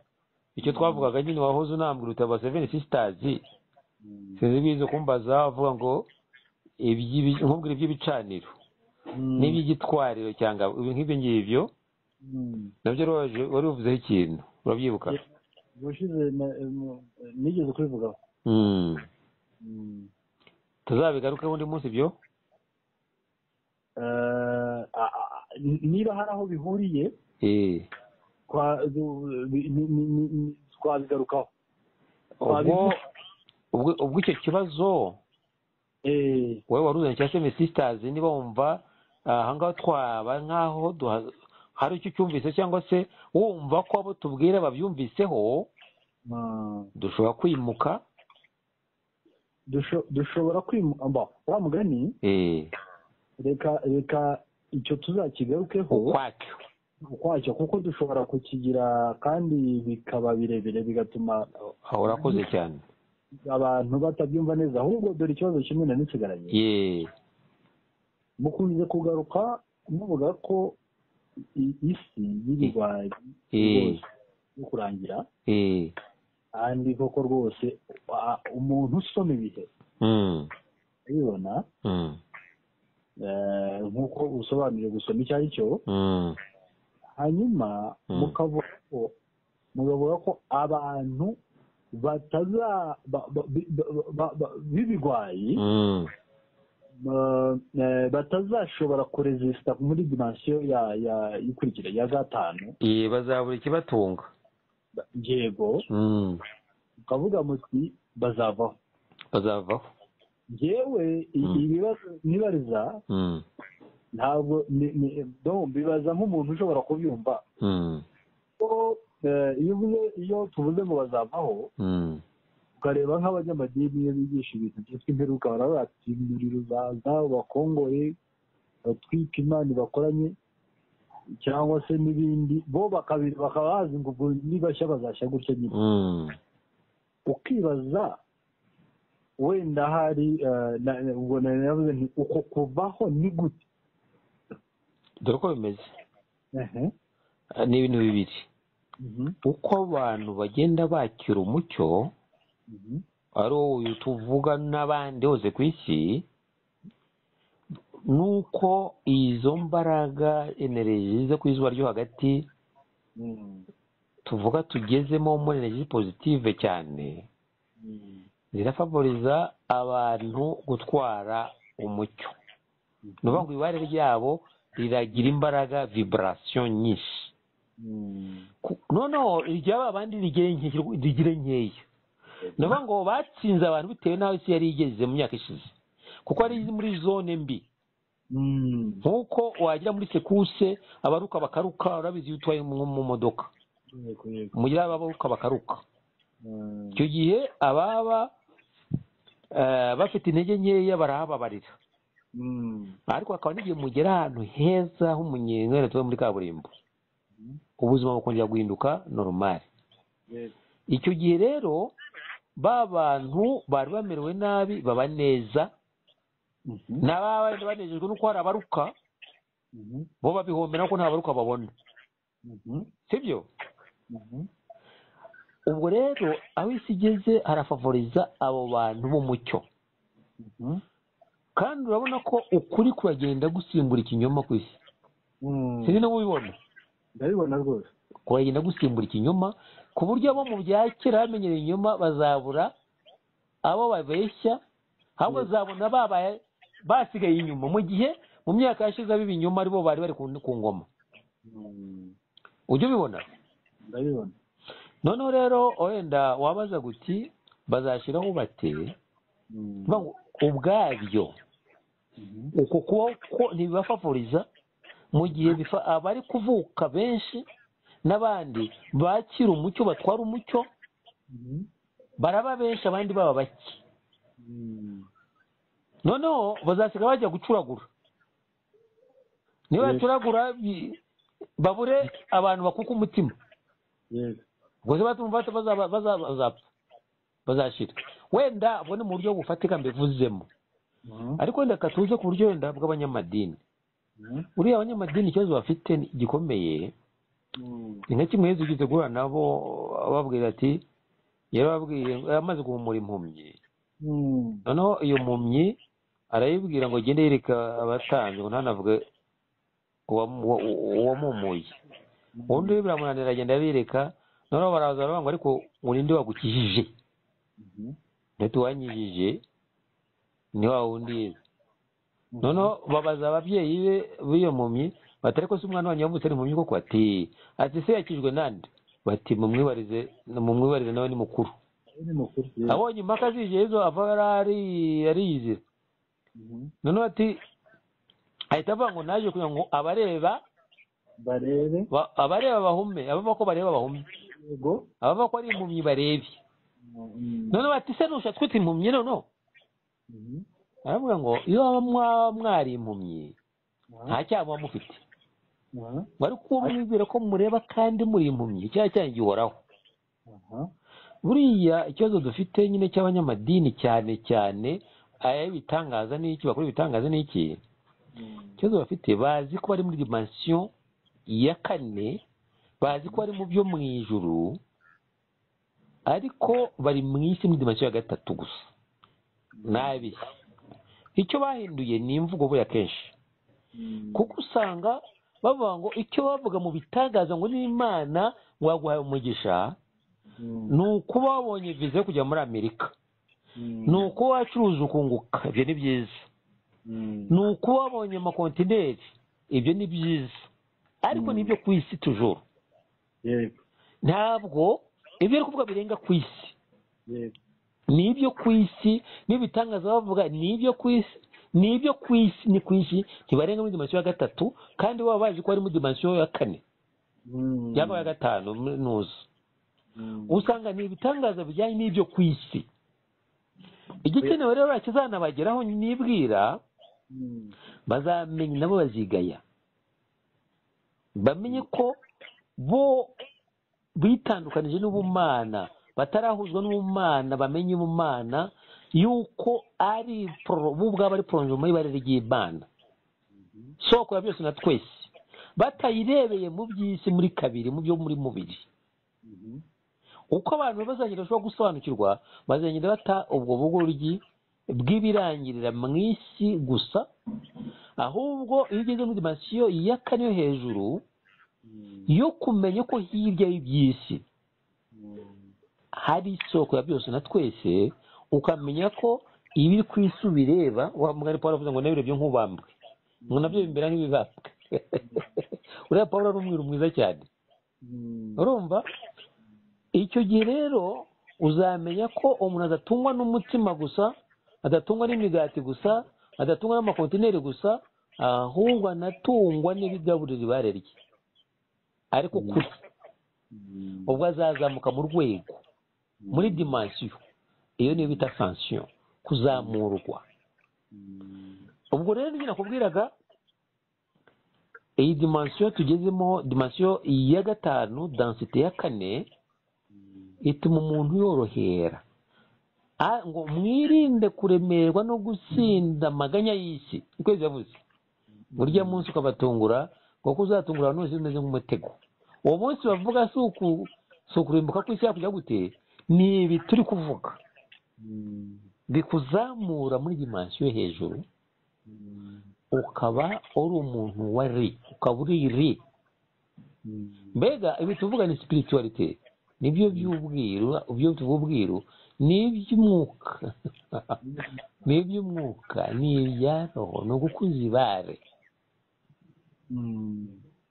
icyo twavugaga nyine wahoze unambwira uti aba seven sisters sinzi bize kumbaza avuga ngo iby'ibi- nkubwira iby'ibicaniro Mm. n'iby'igitwariro cyangwa ibi- nk'ibyo ngibyo nabyo roje wari uvuzeho ikintu urabyibuka ubushize na- mu- nigeze kubivugaho Mm. Mm. tuzabigarukeho undi munsi ibyo Eh, a- a- niba hari aho bihuriye Eh. twa- du- bi- ni- ni- ni- ni- twabigarukaho ubwo ubwo ubwo icyo kibazo Eh, wowe waruzanye cya seme sisters niba wumva ah, aha ngaha twaba nk'aho duha- hari icyo ucyumvise cyangwa se wumva ko abo tubwira babyumviseho ah, dushobora kwimuka dusho- dushobora kwimba wa mugani eh, reka reka icyo tuzakigarukeho ukwacyo ukwacyo kuko dushobora kukigira kandi bikaba birebire bigatuma aho urakoze cyane abantu batabyumva neza ahubwo dore ikibazo kimwe na nisigaranye ye mukunze kugaruka muvuga ko i- isi y'ibigwari Eh. rwose yo kurangira eh, kandi koko rwose a- umuntu usoma ibihe mm, abibona mm, eh, nk'uko usobanuriye gusoma icyo ari cyo mm, hanyuma Mm. mukavuga ko mukavuga ko abantu bataza ba- ba- bi- ba- ba- ba- b'ibigwayi mm, ba- eh, batazashobora kuresisita muri dimansiyo ya ya ikurikira ya gatanu eh, bazabura ikibatunga ba- yego Mm, mukavuga muti bazavaho bazavaho yewe Mm. ibibazo nibariza Mm, ntabwo ni- ni- donc bibaza nk'umuntu ushobora kubyumva mm, ko eh, iyo uvuze iyo tuvuze ngo bazavaho mm, ukareba nk'abanyamadini iyo bigisha ibintu byitwa imperuka baravuga bati muri rubanza bakongore batwika imana bakoranye cyangwa se n'ibindi bo bakabiri bakaba bazi ngo ubwo nibashya bazashya gutya nyine mm, ukibaza wenda hari eh, na- na- ubwo nari navuze nti uko kuvaho ni gute dore uko bimeze Ehe. Ah, ni ibintu bibiri Mhm. uko abantu bagenda bakira umucyo Mhm. ari uyu tuvuga n'abandi hose ku isi ni uko izo mbaraga energy zo ku izuba ryo hagati Mm. tuvuga tugezemo muri energy positive cyane Mm. zirafavoriza abantu gutwara umucyo ni ukuvuga ngo ibare ryabo riragira imbaraga vibarasiyo nyinshi Mm. Ku- noneho iryaba abandi rigire nke- rigire nkeya ni ukuvuga ngo batsinze abantu bitewe n'aho isi yari igeze mu myaka ishize kuko ari muri zone mbi Mm. nk'uko wagira muri sekuse abaruka bakaruka urabizi iyo utwaye mu mu modoka Yego, yego. mugira abaruka bakaruka Mm. icyo gihe ababa eh, bafite intege nkeya barahababarira Mm. ariko hakaba n'igihe mugera ahantu heza h'umunyenga wenda tuve muri kaburimbo Mhm. ubuzima bukongera guhinduka normal Yego. icyo gihe rero ba bantu bari bamerewe nabi baba neza Mhm. n'ababa banejejwe nuko hari abaruka Mhm. bo babihombera kuko nta baruka babona Mhm. sibyo Mhm. ubwo rero aho isi igeze harafavoriza abo bantu b'umucyo Mhm. kandi urabona ko ukuri kuragenda gusimbura ikinyoma ku isi Mm. sindi no kubibona ndabibona rwose kuragenda gusimbura ikinyoma ku buryo abo mu bya kera bamenyereye inyuma bazabura abo babeshya ahubwo bazabona babaye basigaye inyuma mu gihe mu myaka yashize abiba inyuma aribo bari bari ku- ku ngoma Mm. ujya ubibona ndabibona noneho rero wenda wabaza guti bazashyiraho bateye Mm. Vuga ngo ubwabyo Mhm. uko kubaho ko ntibibafavoriza mu gihe bifa- abari kuvuka benshi n'abandi bakira umucyo batwara umucyo Mhm. baraba benshi abandi baba bake Mm. noneho bazasiga bajya gucuragura Yes. ntibacuragura bi- babure abantu bakuka umutima Yego. ubwo se batuma bata- bazaba- bazaba- bazapfa bazashira wenda ubwo ni mu buryo bufatika mbivuzemo Mhm. ariko wenda katuze ku buryo wenda bw'abanyamadini Mhm. uriya abanyamadini ikibazo bafite ni- gikomeye Mm. ni nka kimwe yezu ugeze guhura nabo ababwira ati yarababwiye amaze guhumura impumyi Mm. noneho iyo mpumyi arayibwira ngo agende yereka abatambyi ngo ntanavuge uwamu- uwa- uwamumuye ubundi we biramunanira agenda abireka noneho baraza baravuga ngo ariko ngo ninde wagukijije Mhm. ntituwanyijije ni wa wundi yize noneho babaza ababyeyi be b'iyo mpumyi batari ko se umwana wanyu yavutse ari impumyi koko ati ati se yakijwe nande bati mumwibarize mumwibarize nawe ni mukuru ni mukuru rero. abonye impaka zije izo ava yari ari- ariyizira Mhm. noneho ati ahita avuga ngo naje kugira ngo abareba barebe ba- abareba bahume abavuga ko bareba bahume yego abavuga ko ari impumyi barebe Mhm. noneho bati se ntushatse kwita impumyi noneho Mhm. aravuga ngo iyo waba mwa- mwari impumyi nta cyaha muba mufite Aha. ngo ariko uwo mwibwira ko mureba kandi muri impumyi icyaha cyanyu gihoraho Aha. buriya ikibazo dufite nyine cy'abanyamadini cyane cyane ay'ibitangaza n'iki bakora ibitangaza n'iki Mhm. ikibazo bafite bazi ko bari muri dimensiyo ya kane bazi ko bari mu byo mu ijuru ariko bari mu isi muri dimensiyo ya gatatu gusa nabi icyo bahinduye ni imvugo buriya kenshi Mhm. kuko usanga bavuga ngo icyo bavuga mu bitangaza ngo n'imana ngo yaguhaye umugisha Mhm. ni ukuba wabonye viza yo kujya muri amerika Mhm. ni ukuba wacuruza ukunguka ibyo ni byiza Mhm. ni ukuba wabonye amakontineri ibyo ni byiza ariko Mm. ni ibyo ku isi tujuru yego ntabwo ibyo ari kuvuga birenga ku isi yego ni ibyo ku isi n'ibitangaza bavuga ni ibyo ku isi ni ibyo ku isi ni ku isi ntibarenga muri dimansiyo ya gatatu kandi baba bazi ko ari muri dimansiyo ya kane Mhm. cyangwa ya gatanu muri- ntuzi Mhm. usanga ni ibitangaza bijyanye n'ibyo ku isi igikenewe rero kizanabageraho nibwira Mhm. bazamenya nabo bazigaya bamenye ko bo bitandukanije n'ubumana batarahuzwa n'ubumana bamenye ubumana yuko ari pro- bo ubwabo ari porojoma y'ibare ry'imana soko ya byose na twese batayirebeye mu by'isi muri kabiri mu byo muri mubiri Mhm. uko abantu bazagenda bashobora gusobanukirwa bazagenda bata ubwo bugoryi bw'ibirangirira mu isi gusa ahubwo iyo ugeze muri dimensiyo ya kane yo hejuru Mhm. yo kumenya ko hirya y'iby'isi Mhm. hari isoko ya byose na twese ukamenya ko ibiri ku isi ubireba wa mugani paul avuze ngo nabirebye nk'ubambwe ngo nabyo bimbera nk'ibibambwe uriya paul ari umwiru mwiza cyane Mhm. urumva icyo gihe rero uzamenya ko umuntu adatungwa n'umutima gusa adatungwa n'imigati gusa adatungwa n'amakontineri gusa ahubwo anatungwa n'ibigaburira ibare rye ariko kuri Mhm. ubwo azazamuka mu rwego muri dimansiyo iyo niyo bita sansiyo kuzamurwa Mhm. ubwo rero nibyo nakubwiraga iyi dimansiyo tugezemo dimansiyo ya gatanu dansite ya kane ituma umuntu yorohera Ah, ngo mwirinde kuremerwa no gusinda amaganya y'isi niko yavuze burya munsi ukabatungura kuko uzatungura abantu bose bimeze nk'umutego uwo munsi bavuga si uku si ukurimbuka kw'isi yakujya gute ni ibi turi kuvuga Mhm. bikuzamura muri dimansiyo yo hejuru Mhm. ukaba uri umuntu wa ri ukaba uri ri Mhm. mbega ibi tuvuga ni spirituality nibyo by'ubwiru ibyo tububwiru ni iby'umwuka ni iby'umwuka ni ibya roho ni ugukuza ibare Mhm.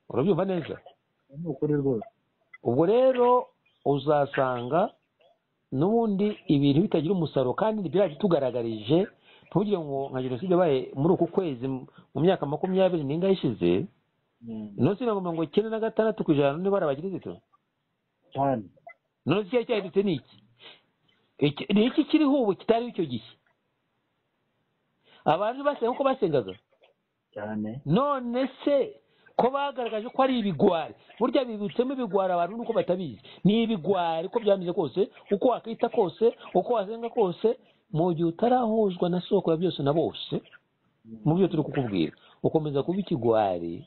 urabyumva neza ni ukuri rwose ubwo rero uzasanga n'ubundi ibintu bitagira umusaruro kandi biriya bitugaragarije ntugire ngo nka jenoside yabaye muri uku kwezi mu myaka makumyabiri n'ingahe ishize Mhm. none si mirongo icyenda na gatandatu ku ijana niba barabagirisitu cyane none se cyari cyahindutse ni iki Iki- ni iki kiriho ubu kitari icyo gihe abantu basenga uko basengaga cyane none se ko bagaragaje ko ari ibigwari burya bibutsemo ibigwari abantu nuko batabizi ni ibigwari uko byameze kose uko wakwita kose uko wasenga kose mu gihe utarahuzwa na soko ya byose na bose mu byo turi kukubwira ukomeza kuba ikigwari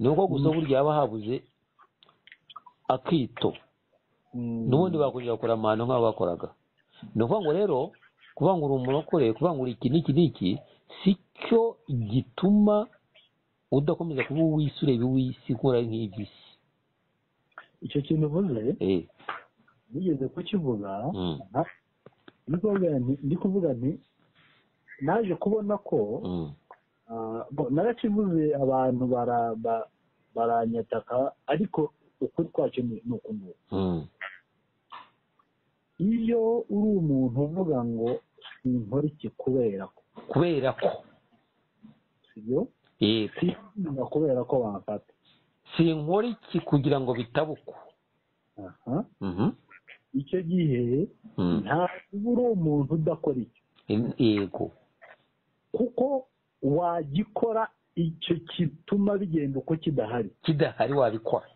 ni uko gusa burya haba habuze akito Mhm. n'ubundi bakongera bakora amahano nk'abo bakoraga ni ukuvuga ngo rero kuvuga ngo uri umurokore kuvuga ngo uri iki n'iki n'iki si cyo gituma udakomeza kuba uw'isi ureba uw'isi ukora nk'iby'isi icyo kintu uvuze eh nigeze kukivuga mm, ndi kuvuga nti ndi kuvuga nti naje kubona ko mm, ah, bo- narakivuze abantu bara- ba- baranyataka ariko ukuri kwacyo ni ni uku nguku mm, iyo uri umuntu uvuga ngo sinkora iki kubera ko kubera ko sibyo eh sinkunda kubera ko bamfata sinkora iki kugira ngo bitabe uko aha Mhm, icyo gihe mm, ntabwo uri umuntu udakora icyo em- yego kuko wagikora icyo gituma bigenda uko kidahari kidahari wabikora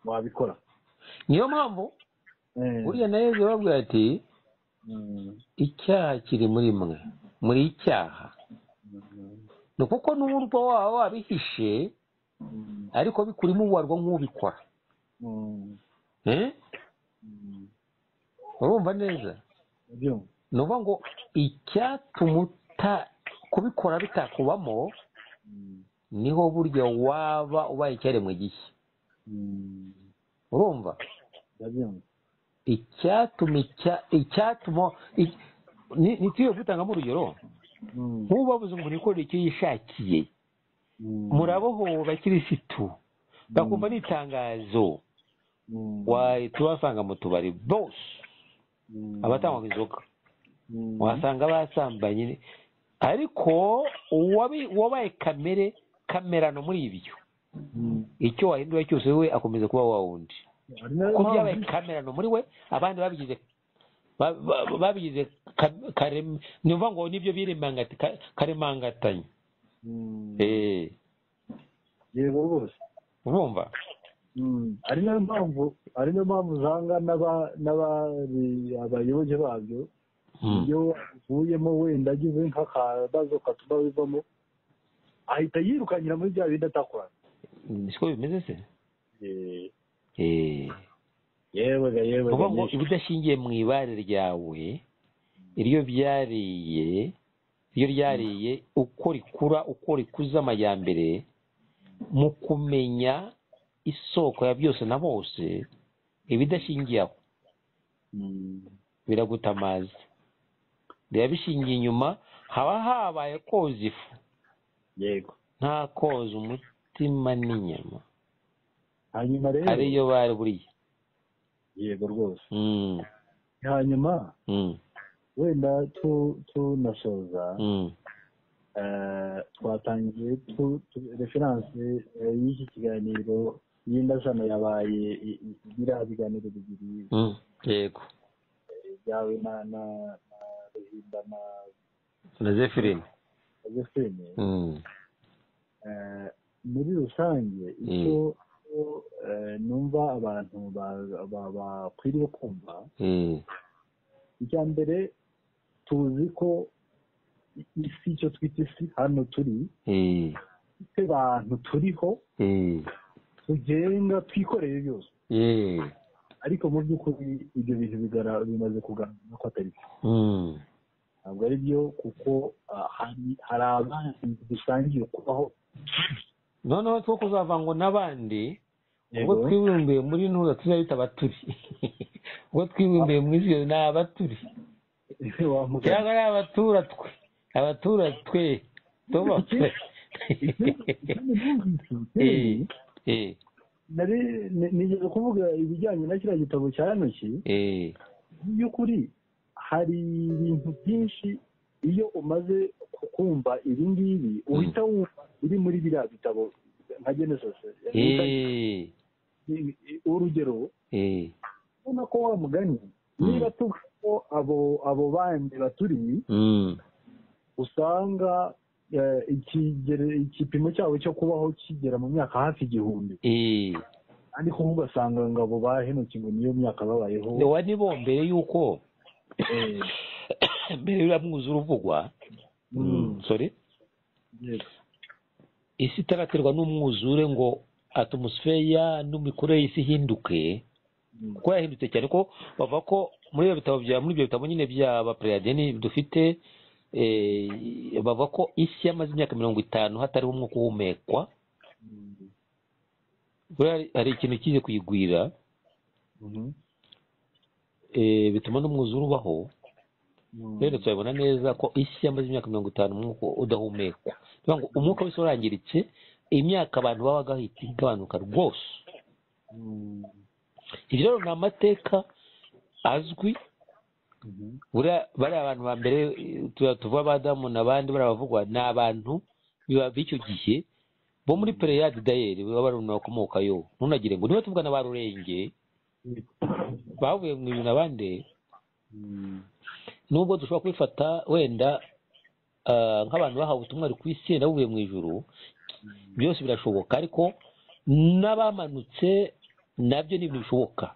wabikora niyo mpamvu Eh, buriya na yezu yababwira ati mm, icyaha kiri muri mwe muri icyaha mm, ni kuko n'uburwa waba wabihishe mm, ariko bikurimo ubarwa nk'ubikora mm, Eh? mm. urumva neza Nibyo. ni ukuvuga ngo icyatuma uta kubikora bitakubamo Mm, niho burya waba ubaye icyaremwe gishya mm, urumva ndabyumva. icyatuma icya- icyatuma i- ni- ntitwiye gutangamo urugero Mm, nk'ubabuze umuntu yikorera icyo yishakiye mm, murabohowe bakirisitu bakumva ni itangazo mm, wahita ubasanga mu tubari bose mm, abatanywa inzoga mm, wasanga basambanye ariko uwabi- uwabaye kamere kamerano muri ibyo mm. icyo wahindura cyose we akomeza kuba wa wundi Ari nayo kuko byabaye mpamvu- kamerano muri we abandi babigize ba- ba- babigize ka- karem- ni ukuvuga ngo nibyo birimangati ka- karemangatanya Mm, Eh, yego rwose urumva Mm, ari nayo mpamvu ari nayo mpamvu usanga n'aba- n'abari- abayoboke babyo Mm. iyo avuyemo wenda agize nk'akabazo katuma bivamo ahita yirukanyira muri bya bindi atakorana siko bimeze se Eh, Eh. yewe ga yewe ni ga ukuvuga ngo nyinshi. ibidashingiye mu ibare ryawe iryo byariye iryo ryariye uko rikura uko rikuza amajyambere mu kumenya isoko ya byose na bose ibidashingiye aho Mm, biragutamaza biba bishingiye inyuma haba habaye koza ifu yego nta koza umutima n'inyama hanyuma rero ariyo bari buriya yego rwose Mm, hanyuma mm, wenda tu- tunasoza mm, eh, twatangiye tu- tu- referanse eh, y'iki kiganiro y'indasano yabaye i- i- biriya biganiro bibiri mm. yego byawe na na na ruhinda na na zephine josephine Mm, Eh, muri rusange icyo eh, numva abantu ba- ba- bakwiriye kumva mm. icya mbere tuzi ko isi icyo twita isi hano turi Eh, twe bantu turiho eh, tugenga twikoreye byose eh. ariko mu by'ukuri ibyo bintu bigara- bimaze kugaragara ko atari byo Mm, ntabwo ari byo kuko ah, hari hari abandi dusangiye kubaho noneho two kuzava ngo n'abandi ubwo Yego. twibumbiye muri ntuza tuzabita abaturi ubwo twibumbiye mu isi ni abaturi wamugana cyangwa ari abatura twe abatura twe tuba twe Eh, eh, nari ni- nigeze kuvuga ibijyanye na kiriya gitabo cya hanoki eh, mu by'ukuri hari ibintu byinshi iyo umaze ku- kumva ibi ngibi uhita wumva biri muri biriya bitabo nka genesis eh, urugero eh, ubona ko wa mugani Mm. niba tuvuga ko abo abo bandi baturi mm, usanga eh, ikigere- igipimo cyabo cyo kubaho kigera mu myaka hafi igihumbi eh. ariko ubu ugasanga ngo abo ba henoki ngo niyo myaka babayeho wa ni bo mbere y'uko Eh, mbere y'uriya mwuzure uvugwa mm, sorry yego. isi itaraterwa n'umwuzure ngo atmosfera n'imikorere y'isi ihinduke Mm, kuko yahindutse cyane ko bavuga ko muri ibyo bitabo bya muri ibyo bitabo nyine bya bapereyadeni dufite eh, bavuga ko isi yamaze imyaka mirongo itanu hatariho umwuka uhumekwa mm, buriya hari- hari ikintu kize kuyigwira Mhm. eh, bituma n'umwuzure ubaho Mhm. rero turabona neza ko isi yamaze imyaka mirongo itanu umwuka udahumekwa bivuga ngo umwuka wese warangiritse imyaka abantu babaga bahita igabanuka rwose Mhm. ibyo rero ni amateka azwi Mhm. buriya bariya bantu ba mbere eh, tuba tuvuga abadamu n'abandi bariya bavugwa ni abantu biba b'icyo gihe bo muri pereyadi dayeri baba bari mu bakomokayo ntunagire ngo niba tuvugana ba rurenge bavuye mu bintu abandi Mhm. nubwo dushobora kubifata wenda ah, nk'abantu bahawe ubutumwa bari ku isi na buvuye mu ijuru byose birashoboka ariko n'abamanutse nabyo ni ibintu bishoboka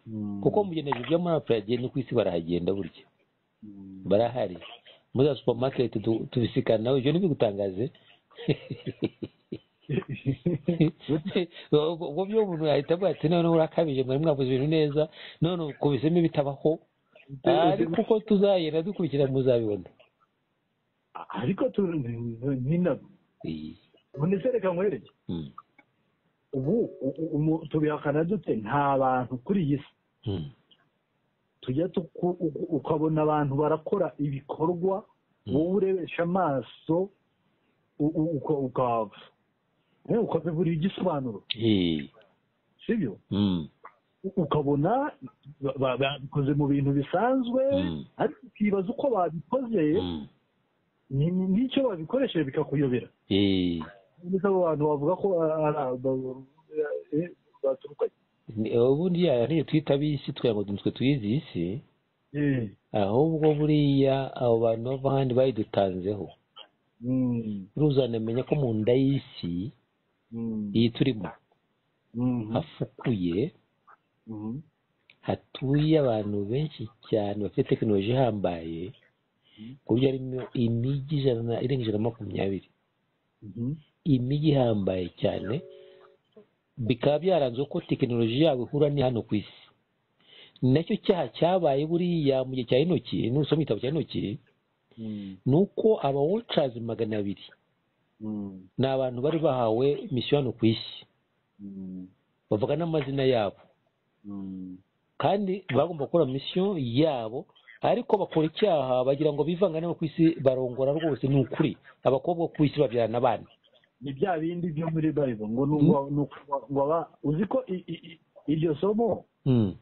Mhm. kuko mu bigenezo byo muri apuradiye no ku isi barahagenda burya Mhm. barahari muri za supamaketi tu- tubisikana nawe ibyo ntibigutangaze ubwo byo umuntu yahita avuga ati noneho urakabije mwari mwavuze ibintu neza none ukubisemo ibitabaho ariko uko tuzagenda dukurikira muzabibona ariko tu- nyina Iyi. ubundi se reka nkwereke Mm. ubu u- u- umu- tubihakana dute nta bantu kuri iyi si Mm. tujya tuku- uku- ukabona abantu barakora ibikorwa Mm. wowe urebesha amaso u- u- uka- ukahava Eh, ukabibura igisobanuro Iyi. sibyo Mm. U- ukabona ba- ba- babikoze mu bintu bisanzwe Mm. ariko ukibaza uko babikoze Mm. ni- ni- n'icyo babikoresheje bikakuyobera Iyi. ndetse abo bantu bavuga ko ah, ah, ah, ba- eh, baturuka Ni- ubundi yaya ntiyo twita ab'isi twe ngo nitwe tuyizi isi eh ahubwo buriya abo bantu bava ahandi bayidutanzeho mm, ruzanamenya ko mu nda y'isi mm, iyi turimo mhm, hafukuye mhm, hatuye abantu benshi cyane bafite tekinoloji ihambaye ku buryo harimo imijyi ijana na- irenga ijana na makumyabiri mhm, imijyi ihambaye cyane bikaba byaranzwe ko tekinoloji yabo ihura ni hano ku isi nacyo cyaha cyabaye buriya mu gihe cya intoki nusoma igitabo cya intoki mm, ni uko abawocazi magana abiri mm, ni abantu bari bahawe misiyo hano ku isi mm, bavuga n'amazina yabo mm, kandi bagomba gukora misiyo yabo ariko bakora icyaha bagira ngo bivanga n'abo ku isi barongora rwose ni ukuri abakobwa ku isi babyarana abana ni bya bindi byo muri bayibul ngo ni uwa- ni uwa- ngo aba uzi ko i- i- i- iryo somo Mm.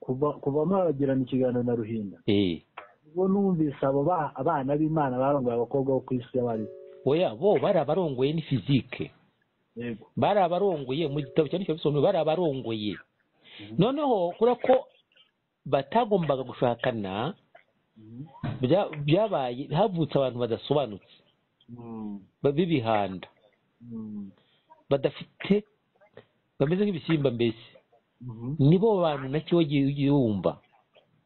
kuva kuva mwagirana ikiganiro na ruhinda Eh. ubwo numvise abo ba- abana b'imana barongoye abakobwa bo ku isi y'abari oya bo bari abarongoye ni fizike yego bari abarongoye mu gitabo cyane cyane bari abarongoye noneho kubera ko batagombaga gushakana Mhm, bya- byabaye havutse abantu badasobanutse mm, ba- b'ibihanda mm, badafite bameze nk'ibisimba mbese mhm, nibo bantu nacyo wagiye ugiye wumva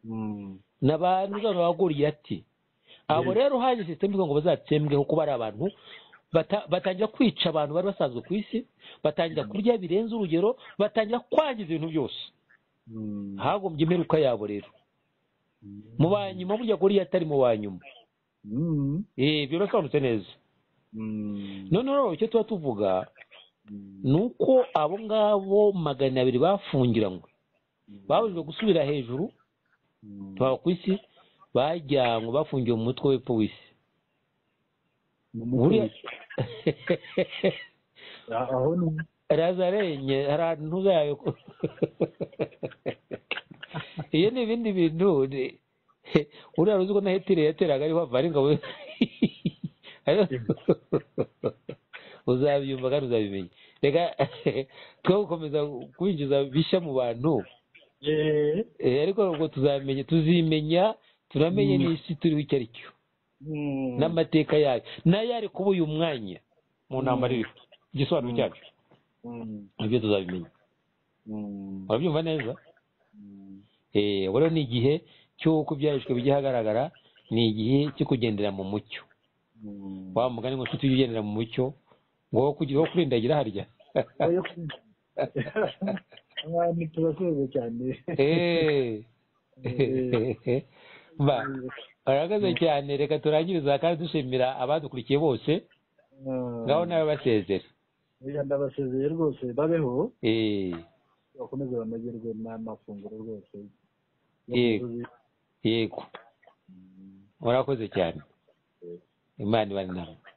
mm, ni abantu uzaba waguriye ati abo Yes. rero haje sisitemu ivuga ngo bazatsembweho kuba ari abantu bata- batangira kwica abantu bari basanzwe ku isi batangira kurya birenze urugero batangira kwangiza ibintu byose mm, hagombye imperuka yabo rero mm, mu banyuma burya guriya atari mu banyuma mm, Eh, birasobanutse neza mm, noneho rero icyo tuba tuvuga mm, ni uko abo ngabo magana abiri bafungiranywe babujijwe gusubira hejuru mm. tuba ku isi bajyanywe bafungiwe mu mutwe w'epfo w'isi Mu buriya mutwe Ah, aho ni razarenye hari ahantu zayo iyo ni ibindi bintu ni- uriya ruzi ko na hetire yateraga ariho ava ari ingabo uzabyumva kandi uzabimenya reka twe gukomeza kwinjiza bishya mu bantu Eh, eh, ariko ubwo tuzamenya tuzimenya tunamenye Mm. n'isi turiho icyo ari cyo mm, n'amateka yayo n'ayo ari kuba uyu mwanya mu ntambara iriho igisobanuro cyabyo mm, nibyo tuzabimenya mm, urabyumva neza mm, Eh, ubu rero ni igihe cy'uko ibyarishwe bijya ahagaragara ni igihe cyo kugendera mu mucyo mm. wa mugani ngo nshuti ugendera mu mucyo ngo wo kugira wo kurindagira harya Oya, abantu turaseze cyane Eh. ba barahagaze cyane reka turangiriza kandi dushimira abadukurikiye bose Ah, ngaho nawe basezera oya, ndabasezeye rwose babeho Eh. bakomeze banogerwe n'amafunguro rwose Yego. yego murakoze cyane imana iba ari namwe